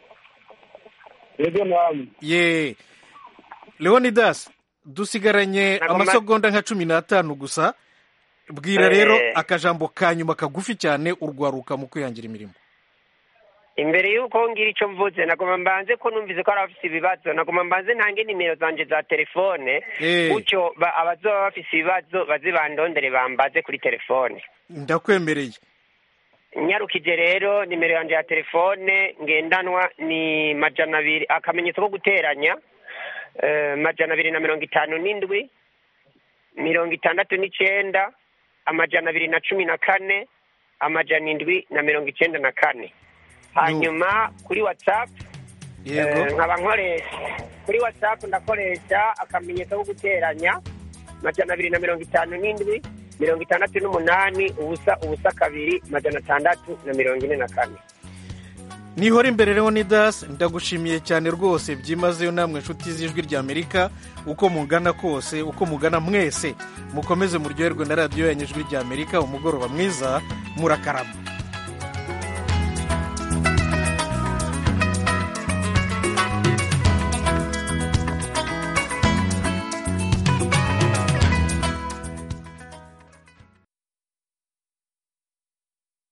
yego namwe ye leonidas dusigaranye Nagomba- amasegonda nka cumi n'atanu gusa bwira Eh. rero akajambo ka nyuma kagufi cyane urwaruka mu kwihangira imirimo imbere y'uko ngira icyo mvuze nagomba mbanze ko numvise ko hari abafite ibibazo nagomba mbanze ntange nimero zanje za telefone Eh. gutyo ba- abazoba bafite ibibazo baze bandondere bambaze kuri telefone ndakwemereye nyarukije rero nimero yanjye ya telefone ngendanwa ni majana abiri akamenyetso ko guteranya eh, majana abiri na mirongo itanu n'indwi mirongo itandatu n'icenda amajana abiri na cumi na kane amajana indwi na mirongo icenda na kane hanyuma kuri whatsapp yego eh, nkaba nkoresha kuri whatsapp ndakoresha akamenyetso ko guteranya majana abiri na mirongo itanu n'indwi mirongo itandatu n'umunani ubusa ubusa kabiri majana atandatu na mirongo ine na kane nihora imbere leonidas ndagushimiye cyane rwose byimazeyo namwe inshuti z'ijwi ry'amerika uko mungana kose uko mugana mwese mukomeze muryoherwe na radiyo yanyu ijwi ry'amerika umugoroba mwiza murakarama